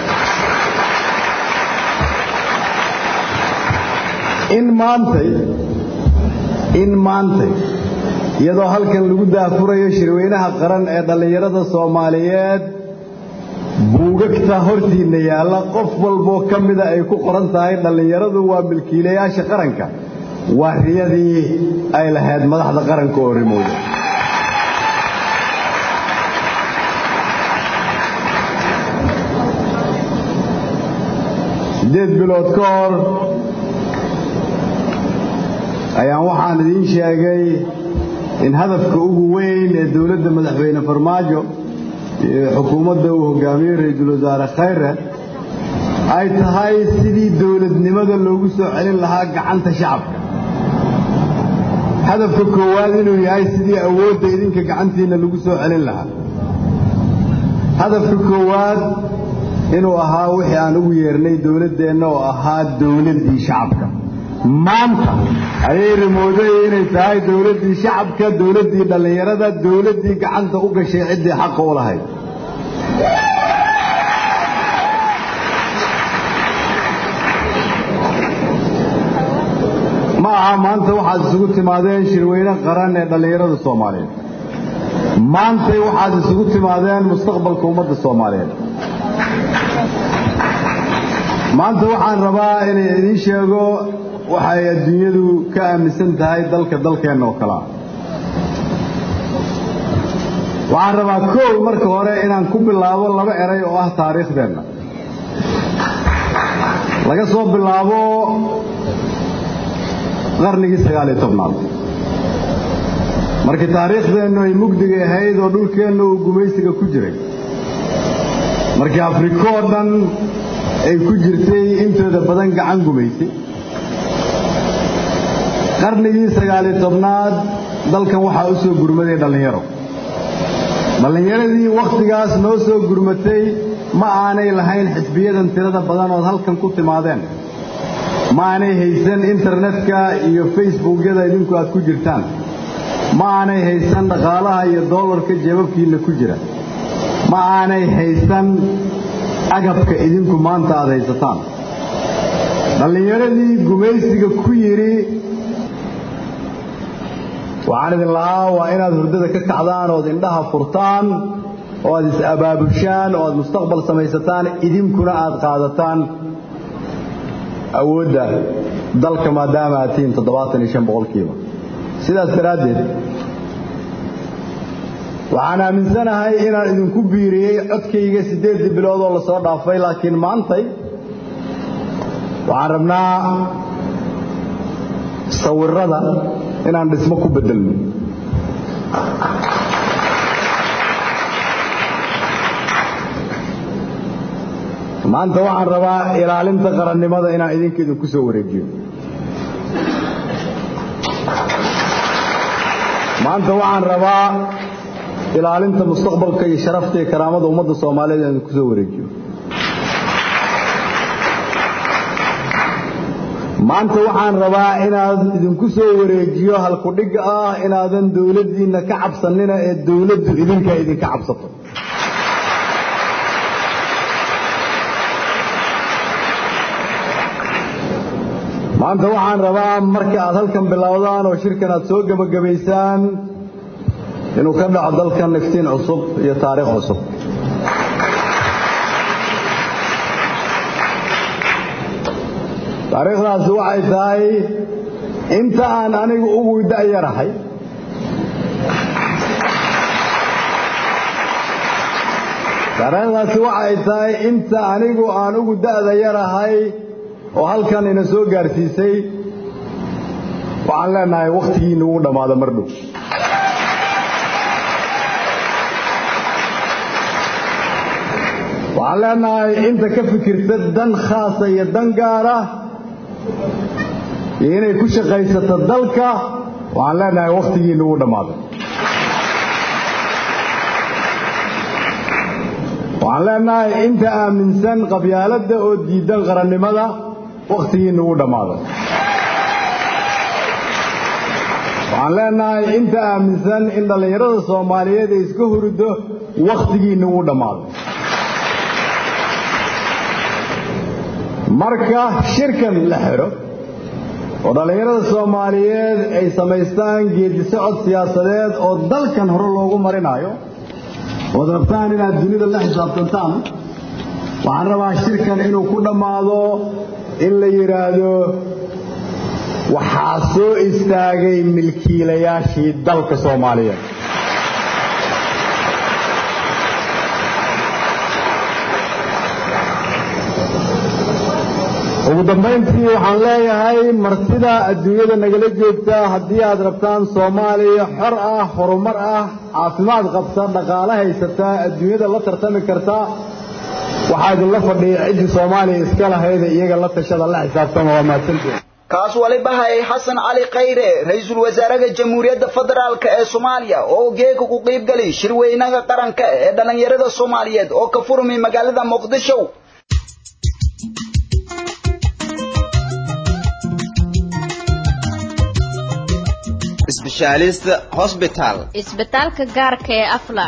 in maantay in maantay iyadoo halkan lagu daafurayo shirweynaha qaran ee dhallinyarada soomaaliyeed buugagta hortiinna yaalla qof walboo ka mida ay ku qoran tahay dhallinyaradu waa milkiilayaasha qaranka waa riyadii ay lahayd madaxda qaranka oo rimowda siddeed bilood ka hor ayaan waxaan idiin sheegay in hadafka ugu weyn ee dowladda madaxweyne farmaajo iyo xukuumadda uu hogaamiyey ra-iisul wasaare khayre ay tahay sidii dowladnimada loogu soo celin lahaa gacanta shacabka hadafka koowaad inuu yahay sidii awoodda idinka gacantiinna lagu soo celin lahaa hadafka koowaad inuu ahaa wixii aan ugu yeernay dowladdeenna oo ahaa dowladdii shacabka maanta ayay rimooday inay tahay dowladdii shacabka dowladdii dhallinyarada dowladdii gacanta u gashay ciddii xaqa u lahayd ma aha maanta waxaad isugu timaadeen shirweyne qaran ee dhallinyarada soomaaliyeed maantay waxaad isugu timaadeen mustaqbalka ummadda soomaaliyeed maanta waxaan rabaa inay idiin sheego waxay adduunyadu ka aaminsan tahay dalka dalkeenna oo kalea waxaan rabaa koow marka hore inaan ku bilaabo laba eray oo ah taariikhdeenna laga soo bilaabo qarnigii sagaaliyo tobnaad markii taariikhdeennu ay mugdiga ahayd oo dhulkeenna uu gumaysiga ku jiray markii afrika oo dhan ay ku jirtay intooda badan gacan gumaysay qarnigii sagaaliyo tobnaad dalkan waxaa u soo gurmaday dhallinyaro dhallinyaradii wakhtigaas noo soo gurmatay ma aanay lahayn xisbiyadan tirada badan ood halkan ku timaadeen ma aanay haysan internetka iyo facebookyada idinku aad ku jirtaan ma aanay haysan dhaqaalaha iyo doolarka jeebabkiinna ku jira ma aanay haysan agabka idinku maanta aad haysataan dhallinyaradii gumaysiga ku yidhi waxaan idin lahaa waa inaad hurdada ka kacdaan ood indhaha furtaan oo aad is-abaabushaan oo aad mustaqbal samaysataan idinkuna aad qaadataan awoodda dalka maadaama aad tihiin toddobaatan iyo shan boqolkiiba sidaas daraaddeed waxaan aaminsanahay inaan idinku biiriyey codkayga siddeeddii bilood oo lasoo dhaafay laakiin maantay waxaan rabnaa sawirrada inaan dhismo ku beddelno maanta waxaan rabaa ilaalinta qarannimada inaan idinka idinku soo wareejiyo maanta waxaan rabaa ilaalinta mustaqbalka iyo sharafta iyo karaamada ummadda soomaaliyeed inaan idinku soo wareejiyo maanta waxaan rabaa inaad idinku soo wareejiyo halkudhigga ah inaadan dowladdiinna ka cabsanina ee dowladdu idinka idinka cabsato maanta waxaan rabaa marka aad halkan bilowdaan oo shirkan aad soo gebagabaysaan inuu ka dhaco dalkan iftiin cusub iyo taariikh cusub taariikhdaasi waxay tahay inta aan anigu ugu da'yarahay taariikhdaasi waxay tahay inta anigu aan ugu da'da yarahay oo halkan ina soo gaarsiisay waxaan leenahay wakhtigiina uu dhammaado mar dhow waxaan leenahay inta ka fikirta dan khaasa iyo dan gaara iyo inay ku shaqaysato dalka waxaan leenahay wakhtigiina uu dhammaado waxaan leenahay inta aaminsan qabyaaladda oo diidan qarannimada wakhtigiina uu dhammaado waxaan leenahay inta aaminsan in dhallinyarada soomaaliyeed ay iska hurdo wakhtigiina uu dhammaado marka shirkan la xidho oo dhallinyarada soomaaliyeed ay samaystaan geedi socod siyaasadeed oo dalkan hore loogu marinayo ood rabtaan inaad dunida la xisaabtantaan waxaan rabaa shirkan inuu ku dhammaado in la yidhaahdo waxaa soo istaagay milkiilayaashii dalka soomaaliyeed ugu dambayntii waxaan leeyahay martida adduunyada nagala joogta haddii aad rabtaan soomaaliya xor ah horumar ah caafimaad qabta dhaqaale haysata adduunyada la tartami karta waxaa idinla fadhiya ciddii soomaaliya iska lahayda iyaga la tashada la xisaabtama waa mahadsantiin kaas waliba hayay xasan cali khayre ra-iisul wasaaraha jamhuuriyadda federaalk ee soomaaliya oo geega ku qiibgali shirweynaha qaranka ee dhallinyarada soomaaliyeed oo ka furmi magaalada muqdisho specialist hospital isbitaalka gaarka ee afla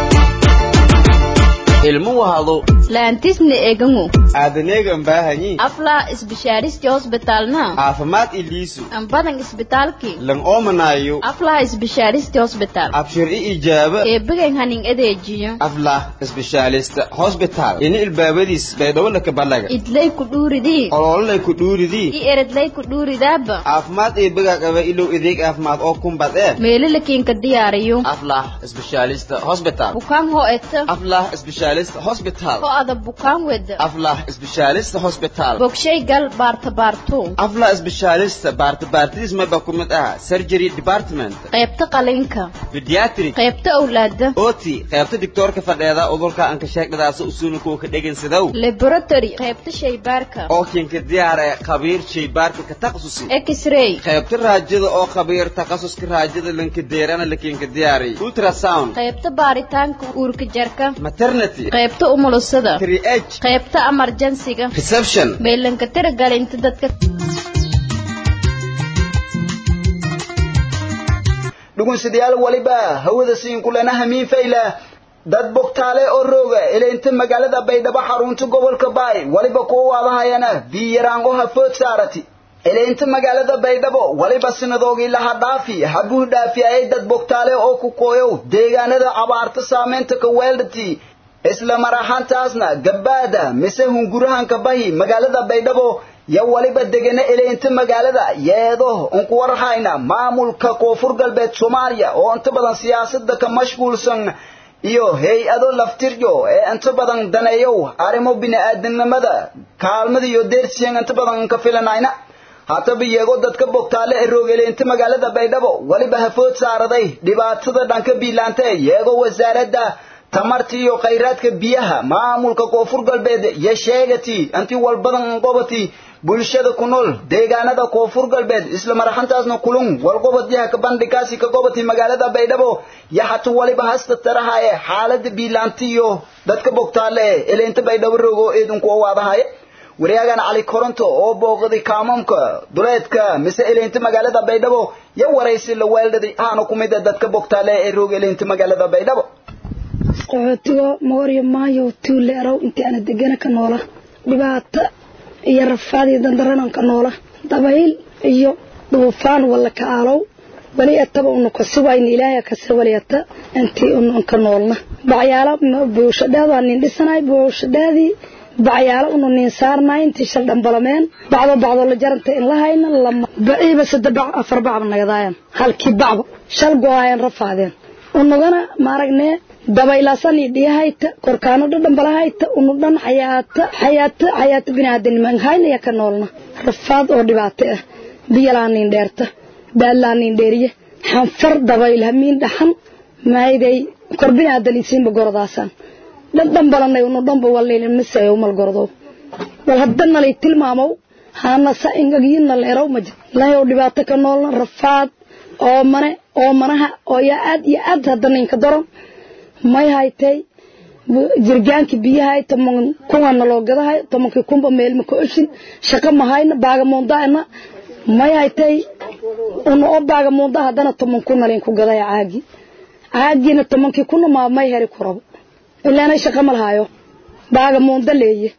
ilmo wahado laantisna egangu aadaneegan baahanyi afla isbishaaristi hosbitalna caafimaad iliisu ambadan isbitaalki lan oomanaayo afla isbishaaristi hosbital abshir i ijaaba eebigan hanin adeejiyo aflah specialist hospital ini ilbaabadiis baydhowlaka balaga idlay ku dhuuridii olololay ku dhuuridii i eredlay ku dhuuridaaba caafimaad eebiga qaba ilow adeeg caafimaad oo kumbad ee meelalakiinka diyaariyo aflah specialist hospital bukaan hoo eta aflah specialist hospital ho ada bukaan weda aflah specialist hospital bogshay gal baarta baarto aflah specialist baarta baartidiis maba ku mid ah surgery department qaybta qalinka pediatric qaybta awlaada oti qaybta diktoorka fadheeda udurka aan ka sheegdadaas usuuna kuwa ka dhegaysadow laboratory qaybta shaybaarka oo kinka diyaar ee khabiir shaybaarka ka takhasusi x-ray qaybta raajada oo khabiir takhasuska raajada lanka deerana lakinka diyaari ultrasound qaybta baaritaanka uurka jarka maternity qaybta umulusada 3h qaybta emergency-ga reception meelanka tiragalinta dadka dhugunsidayaal waliba hawada siin kulana hamiin fayla dad bogtaale oo rooga eleynta magaalada baydhabo xarunta gobolka baay waliba kuwa waadahayana biyaraango hafood saarati eleynta magaalada baydhabo waliba sinadoogii laha dhaafi habuh dhaafi ayay dad bogtaale oo ku kooyow deegaanada abaarta saameynta ka weeldhati isla mar ahaantaasna gabbaada mise hungurahanka bahi magaalada baydhabo yo waliba degana eleynta magaalada yeedo unku warhayna maamulka koonfur galbeed soomaaliya oo inta badan siyaasada ka mashquulsan iyo hay-ado laftiryo ee inta badan daneeyow arrimo bini-aadamnimada kaalmada iyo deersiyan inta badan ka filanayna hataba iyagoo dadka bogtaale ee roogeleynta magaalada baydhabo waliba hafood saaraday dhibaatada dhanka biilaanta iyagoo wasaaradda tamarta iyo khayraadka biyaha maamulka koonfur galbeed iyo sheegati intii walbadan qobati bulshada ku nool deegaanada koonfur galbeed isla maraxantaasna kulun walqobadyaha ka bandhikaasi ka gobati magaalada baydhabo yo hata waliba hasta tarahaye xaalada biilaanta iyo dadka bogtaale ee eleynta baydhabo roogo eedunku owaadahaye wariyaagan cali koronto oo booqday kaamamka duleedka mise eleynta magaalada baydhabo yo waraysi la weeldhaday aana ku mid a dadka bogtaale ee roog eleynta magaalada baydhabo qaxootigo mooryo maayo tuule arow intii ana degana ka noola dhibaato iyo rafaad iyo dandaranan ka noola dabayl iyo duufaan walla ka aalow wali ataba unu kasiwayna ilaahay kase wali ata intii unu ka noolna bacyaalo buushadheed waa nin dhisanay buushadheedii bacyaalo unu nin saarnay intii shal dhambalameen bacdo bacdo la jaranta in la hayna lama baciiba sadde bac afar bacba nagadaayan halkii bacba shal go-aayan rafaadeen unugana maaragne dabaylaasani dhiyahayta korkaano dhadhambalahayta unu dhan xayaata xayaata xayaata biniaadanima haynaya ka noolna rafaad oo dhibaato ah biyalaa nin dheerta baallaa nin dheeriye xanfar dabayl hamiin dhaxan maayday kor binaadan isiinba gordaasaan dhadhambalanay unu dhanba walnayna masayo mal gordo wal haddana lay tilmaamow haana sa ingagiyina leerow ma jir lahayow dhibaato ka noolna rafaad oo mane oo manaha oo yaa aad iyo aad haddana inka daron may haytay jirgaankii biyahay toman kuwana loo gadahay tomankii kunba meelma ka oshin shaqo mahayna baagamuundaana may haytay una oo baagamuunda haddana toman kuna layn ku gaday caagi caagiina tomankii kuna maa may heri ku rabo ilaana shaqo ma lahayo baagamuunda leeye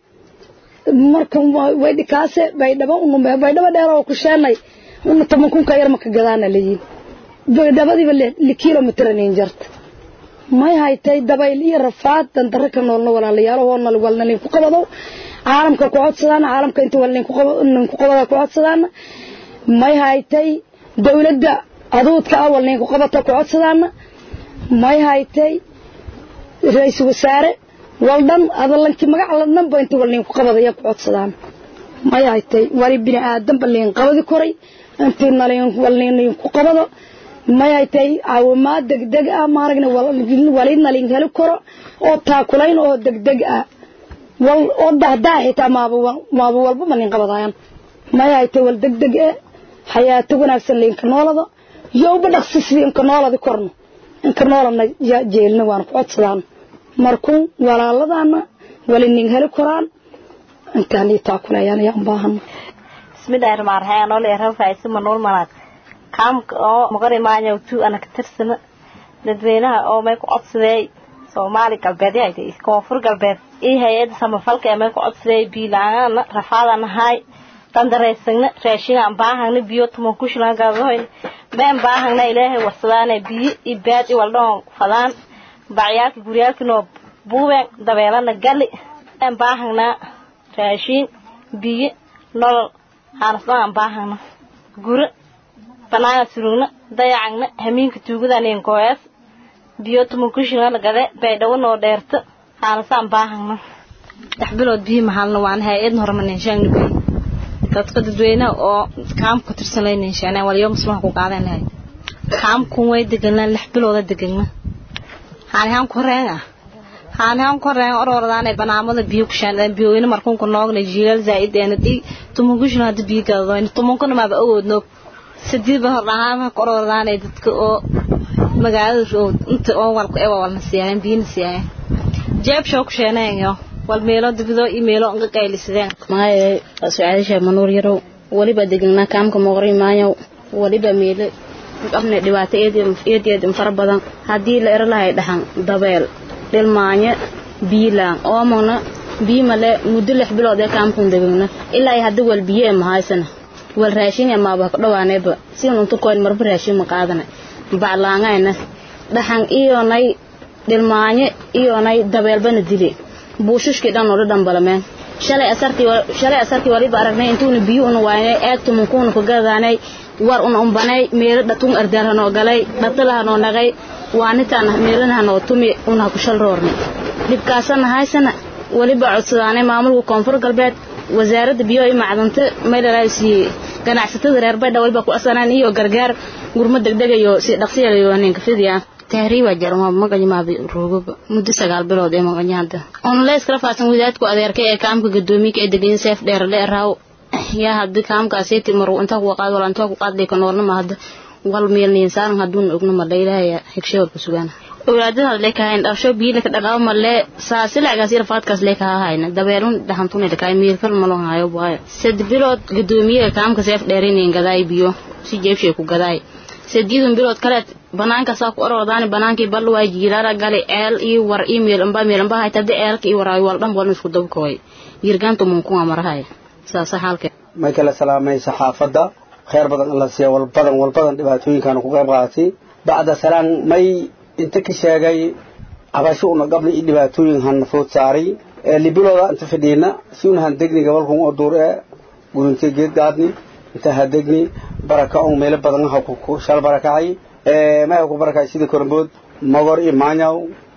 marka way dhikaase baydhabo unu baydhabo dheer oo ku sheenay una toman kunka yar maka gadaana leeyihin baydhabadiiba li kilomitr nin jarta may haytay dabayl iyo rafaad dandaro ka noolna walaalayaal hoona walna nin ku qabado caalamka ku codsadaan caalamka inta wal nin ku qabada ku codsadaan may haytay dawladda aduudka ah wal nin ku qabata ku codsadaan may haytay ra-iisul wasaare wal dhan adalankii magac la dhanba inta wal nin ku qabadaya ku codsadaan may haytay wali bini aadan ba nin qabadi koray intii nalin wal nin ku qabado may ay tahay caawimaad degdeg ah maaragna walina lin heli karo oo taakulayn oo degdeg ah wal oo dahdaa xitaa maaba maaba walba ma nin qabadayan maya ay tay wal degdeg eh xayaato wanaagsan liinka noolada yowba dhaqsi sidii inka nooladi korno inka noolana yaa jeelna waan ku codsadaan markuu walaaladaana wali nin heli koraan intaan ii taakulayaan ayaan baahana bismillahi rahmaan rahiim anoo leeyahay faaiso manuul malaad kaamka oo maqari maanya tu ana ka tirsana dadweynaha oo may ku codsaday soomaali galbeed yahay koonfur galbeed ii hay-adda samafalka ee may ku codsaday biilaana rafaadana haay dandareysagna raashinaan baahagna biyo tuman kushlan gaadahoyn been baahagna ilaahay warsadaane biyo iyo baad i waldhaon fadaan bacyaalka guryaalkinoo buubeen dabeelana gali been baahagna raashin biyo nolol aanasdhaan baahagna guro banaana surugna dayacagna hamiinka tuugadaneen gooyaas biyo tuman kushlan gade baydhawo noo dheerto aanasaan baahagna dhex bilood biyo mahalna waan hay-adna hormaneenshaagna biyo dadka dadweynaha oo kaamka tirsan laynenshaaneen waliyo muslimaha ku qaadan lahay kaamkun way deganlaan lix bilooda degana haanihaan ku horeen ah haanihaan ku horeen orordaanay banaamada biyo ku shaandeen biyooyina markunka noogna jiilal zaa'id eena dhii tumunkushina hadda biyo gadadoyn tumunkuna maaba awoodno sadiidba hordhahaama ku orordaanay dadka oo magaalada inta oo walku ewa walna siiyaayen biyina siiyaayen jeeb shoo ku sheeneenyo wal meelo dibidoo iyo meelo nga qaylisadeen maaye su-aalisha manuur yarow weliba degnaa kaamka mooqri maayo weliba meele qabna dhibaato eedeed fara badan haddii la ero lahay dhaxan dabeel dhilmaanyo biilaan oomona biyo male muddo lix bilood ee kaamkun degagna ilaa ay hadda wal biyo ee mahaysana wal raashin ee maaba dhawaaneeba si unta koyn marba raashin ma qaadana baclaangayna dhaxan iyonay dhilmaanyo iyonay dabeelbana dile buushushkii dhan oo dhan balameen shalay asartii shalay asartii waliba aragnay intuuna biyo una waayay eegtu munkuuna ku gadaanay war una umbanay meelo dhatun ardaar noo galay dhatalaha noo nagay waanitaan meelanaha noo tumi una ku shal roornay dhibkaasana haysana waliba codsadaanay maamulka koonfur galbeed wasaaradda biyo iyo macdanta meelalaasiiyey ganacsatada reer baydha waliba ku asanaan iyo gargaar gurmo degdegayo si dhaqsiyayo ninka fidiya tahriiba jarma maganyamaabi roogaba muddo sagaal bilood ee maganyahada on lees kala faadsan wadaadku adeerka ee kaamka gadoomiga ee degan seef dheer dheeraaw yaa haddi kaamkaaseti maru intaa kuwa qaad wala intaa ku qaad dhika noolna ma hadda wal meelniin saaran haduun ogna ma dhaylahaya higsheewar ku sugaana awlaadada leekahayn dharsho biila ka dhaqaabo malee saasilagaas yar faadkaas leekaha hayna dabeelun dhaxantuna dhakaay miirkal malon hayo baaya sad bilood gadoomiyaha kaamka seef dheerinayn gadaay biyo si jeebshay ku gadaay sadiidun bilood kaleed banaankaasaa ku orordaani banaankii bal waa jiilaara gali eel iyo war iyo meelamba meelamba hayta hadii eelka iyo waraayo wal dhan walna isku dabkooy yirgaanta munkuwa marahaya saasa xaalka may kala salaamay saxaafadda khayr badan alla siiya wal badan wal badan dhibaatooyinkaanu ku qayb qaadatay bacda salaan may inta ka sheegay cabasho una qabna iyo dhibaatooyin han food saaray libilooda inta fadhiina si unahan degni gabalkun oo duur ee gurintee geed gaadni inta ha degni baraka on meelo badan ha ku shal barakacay may ku barakacay sida korambood mogor iyo maanyaw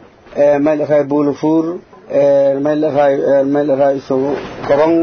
may la raay buulufuur may la raay may la raay iso gobon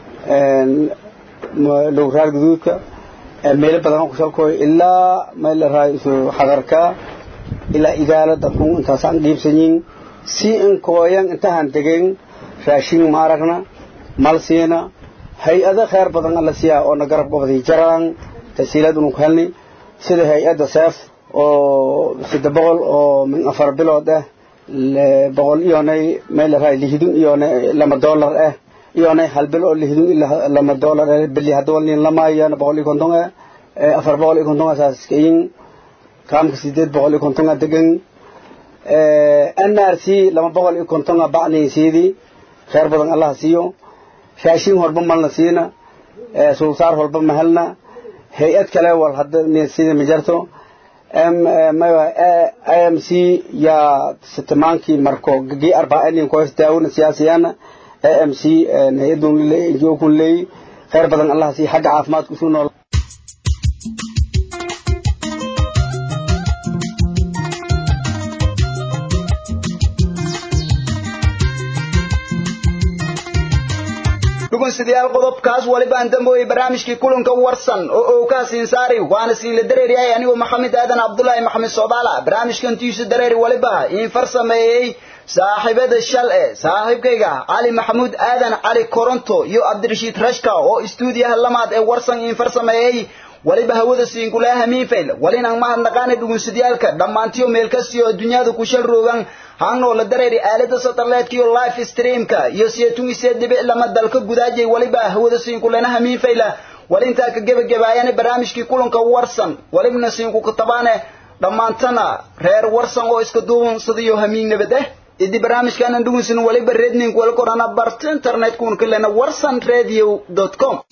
lowraar guduudka meelo badan ku shalkooy ilaa may la raay iso xadarka ilaa idaala dadkun intaasaan qiibsanyin si inkooyan intahan degen raashin ma aragna mal siina hay-ado khayr badan alla siiyaa oo na garab gobaday jaraan tasiilaad unu ku helni sida hay-adda seef oo sadde boqol oo min afar bilood ah boqol iyonay may la raay lihidun iyonay lama dollar ah iyonay hal bil oo lihidun ilaa lama dollar ah bili hadda walnin lamaayana boqol iyo konton ah afar boqol iyo konton asaas iskayin kaamka sideed boqol iyo konton a degan n r c lama boqol iyo konton a bacnaysiidii khayr badan allaha siiyo raashin horba malna siina suulsaar horba mahelna hay-ad kale wal hadda sida ma jarto i m c yaa sitimaankii marko gii arbaainin koos daawona siyaasiyana a m c hay-adun ngo kun leey khayr badan allaha siiyo xagga caafimaadka usuu nool dhegeystayaal qodobkaas waliba aan dambeeyay barnaamijkii kulanka warsan oo uu ka siin saaray waana siila dareeriyay anigoo maxamed aadan cabdullaahi maxamed soobaala barnaamijkan tiisu dareeri waliba in farsameeyey saaxiibada shal ee saaxiibkayga cali maxamuud aadan cali koronto iyo cabdirashiid rashka oo istuudiyaha lamaad ee warsan infar sameeyey waliba hawada siinkulaha hamiinfayl walinaan mahadnaqaana dhugunsadyaalka dhammaantiyo meel kastiyo adduunyada ku shal roogan haanoo la dareeri aalada satellite iyo live streamka iyo seetun isee dhibic lama dalka gudaajay waliba hawada siinkulena hamiinfayla walintaa ka gebagabaayane barnaamijkii kulanka warsan walibna siinku kutabaane dhammaantana reer warsan oo iska duunsadayo hamiin nabad eh idi barnaamijkaanan dhugunsin waliba redning walkorana barta internetkuun kalena warsan radio com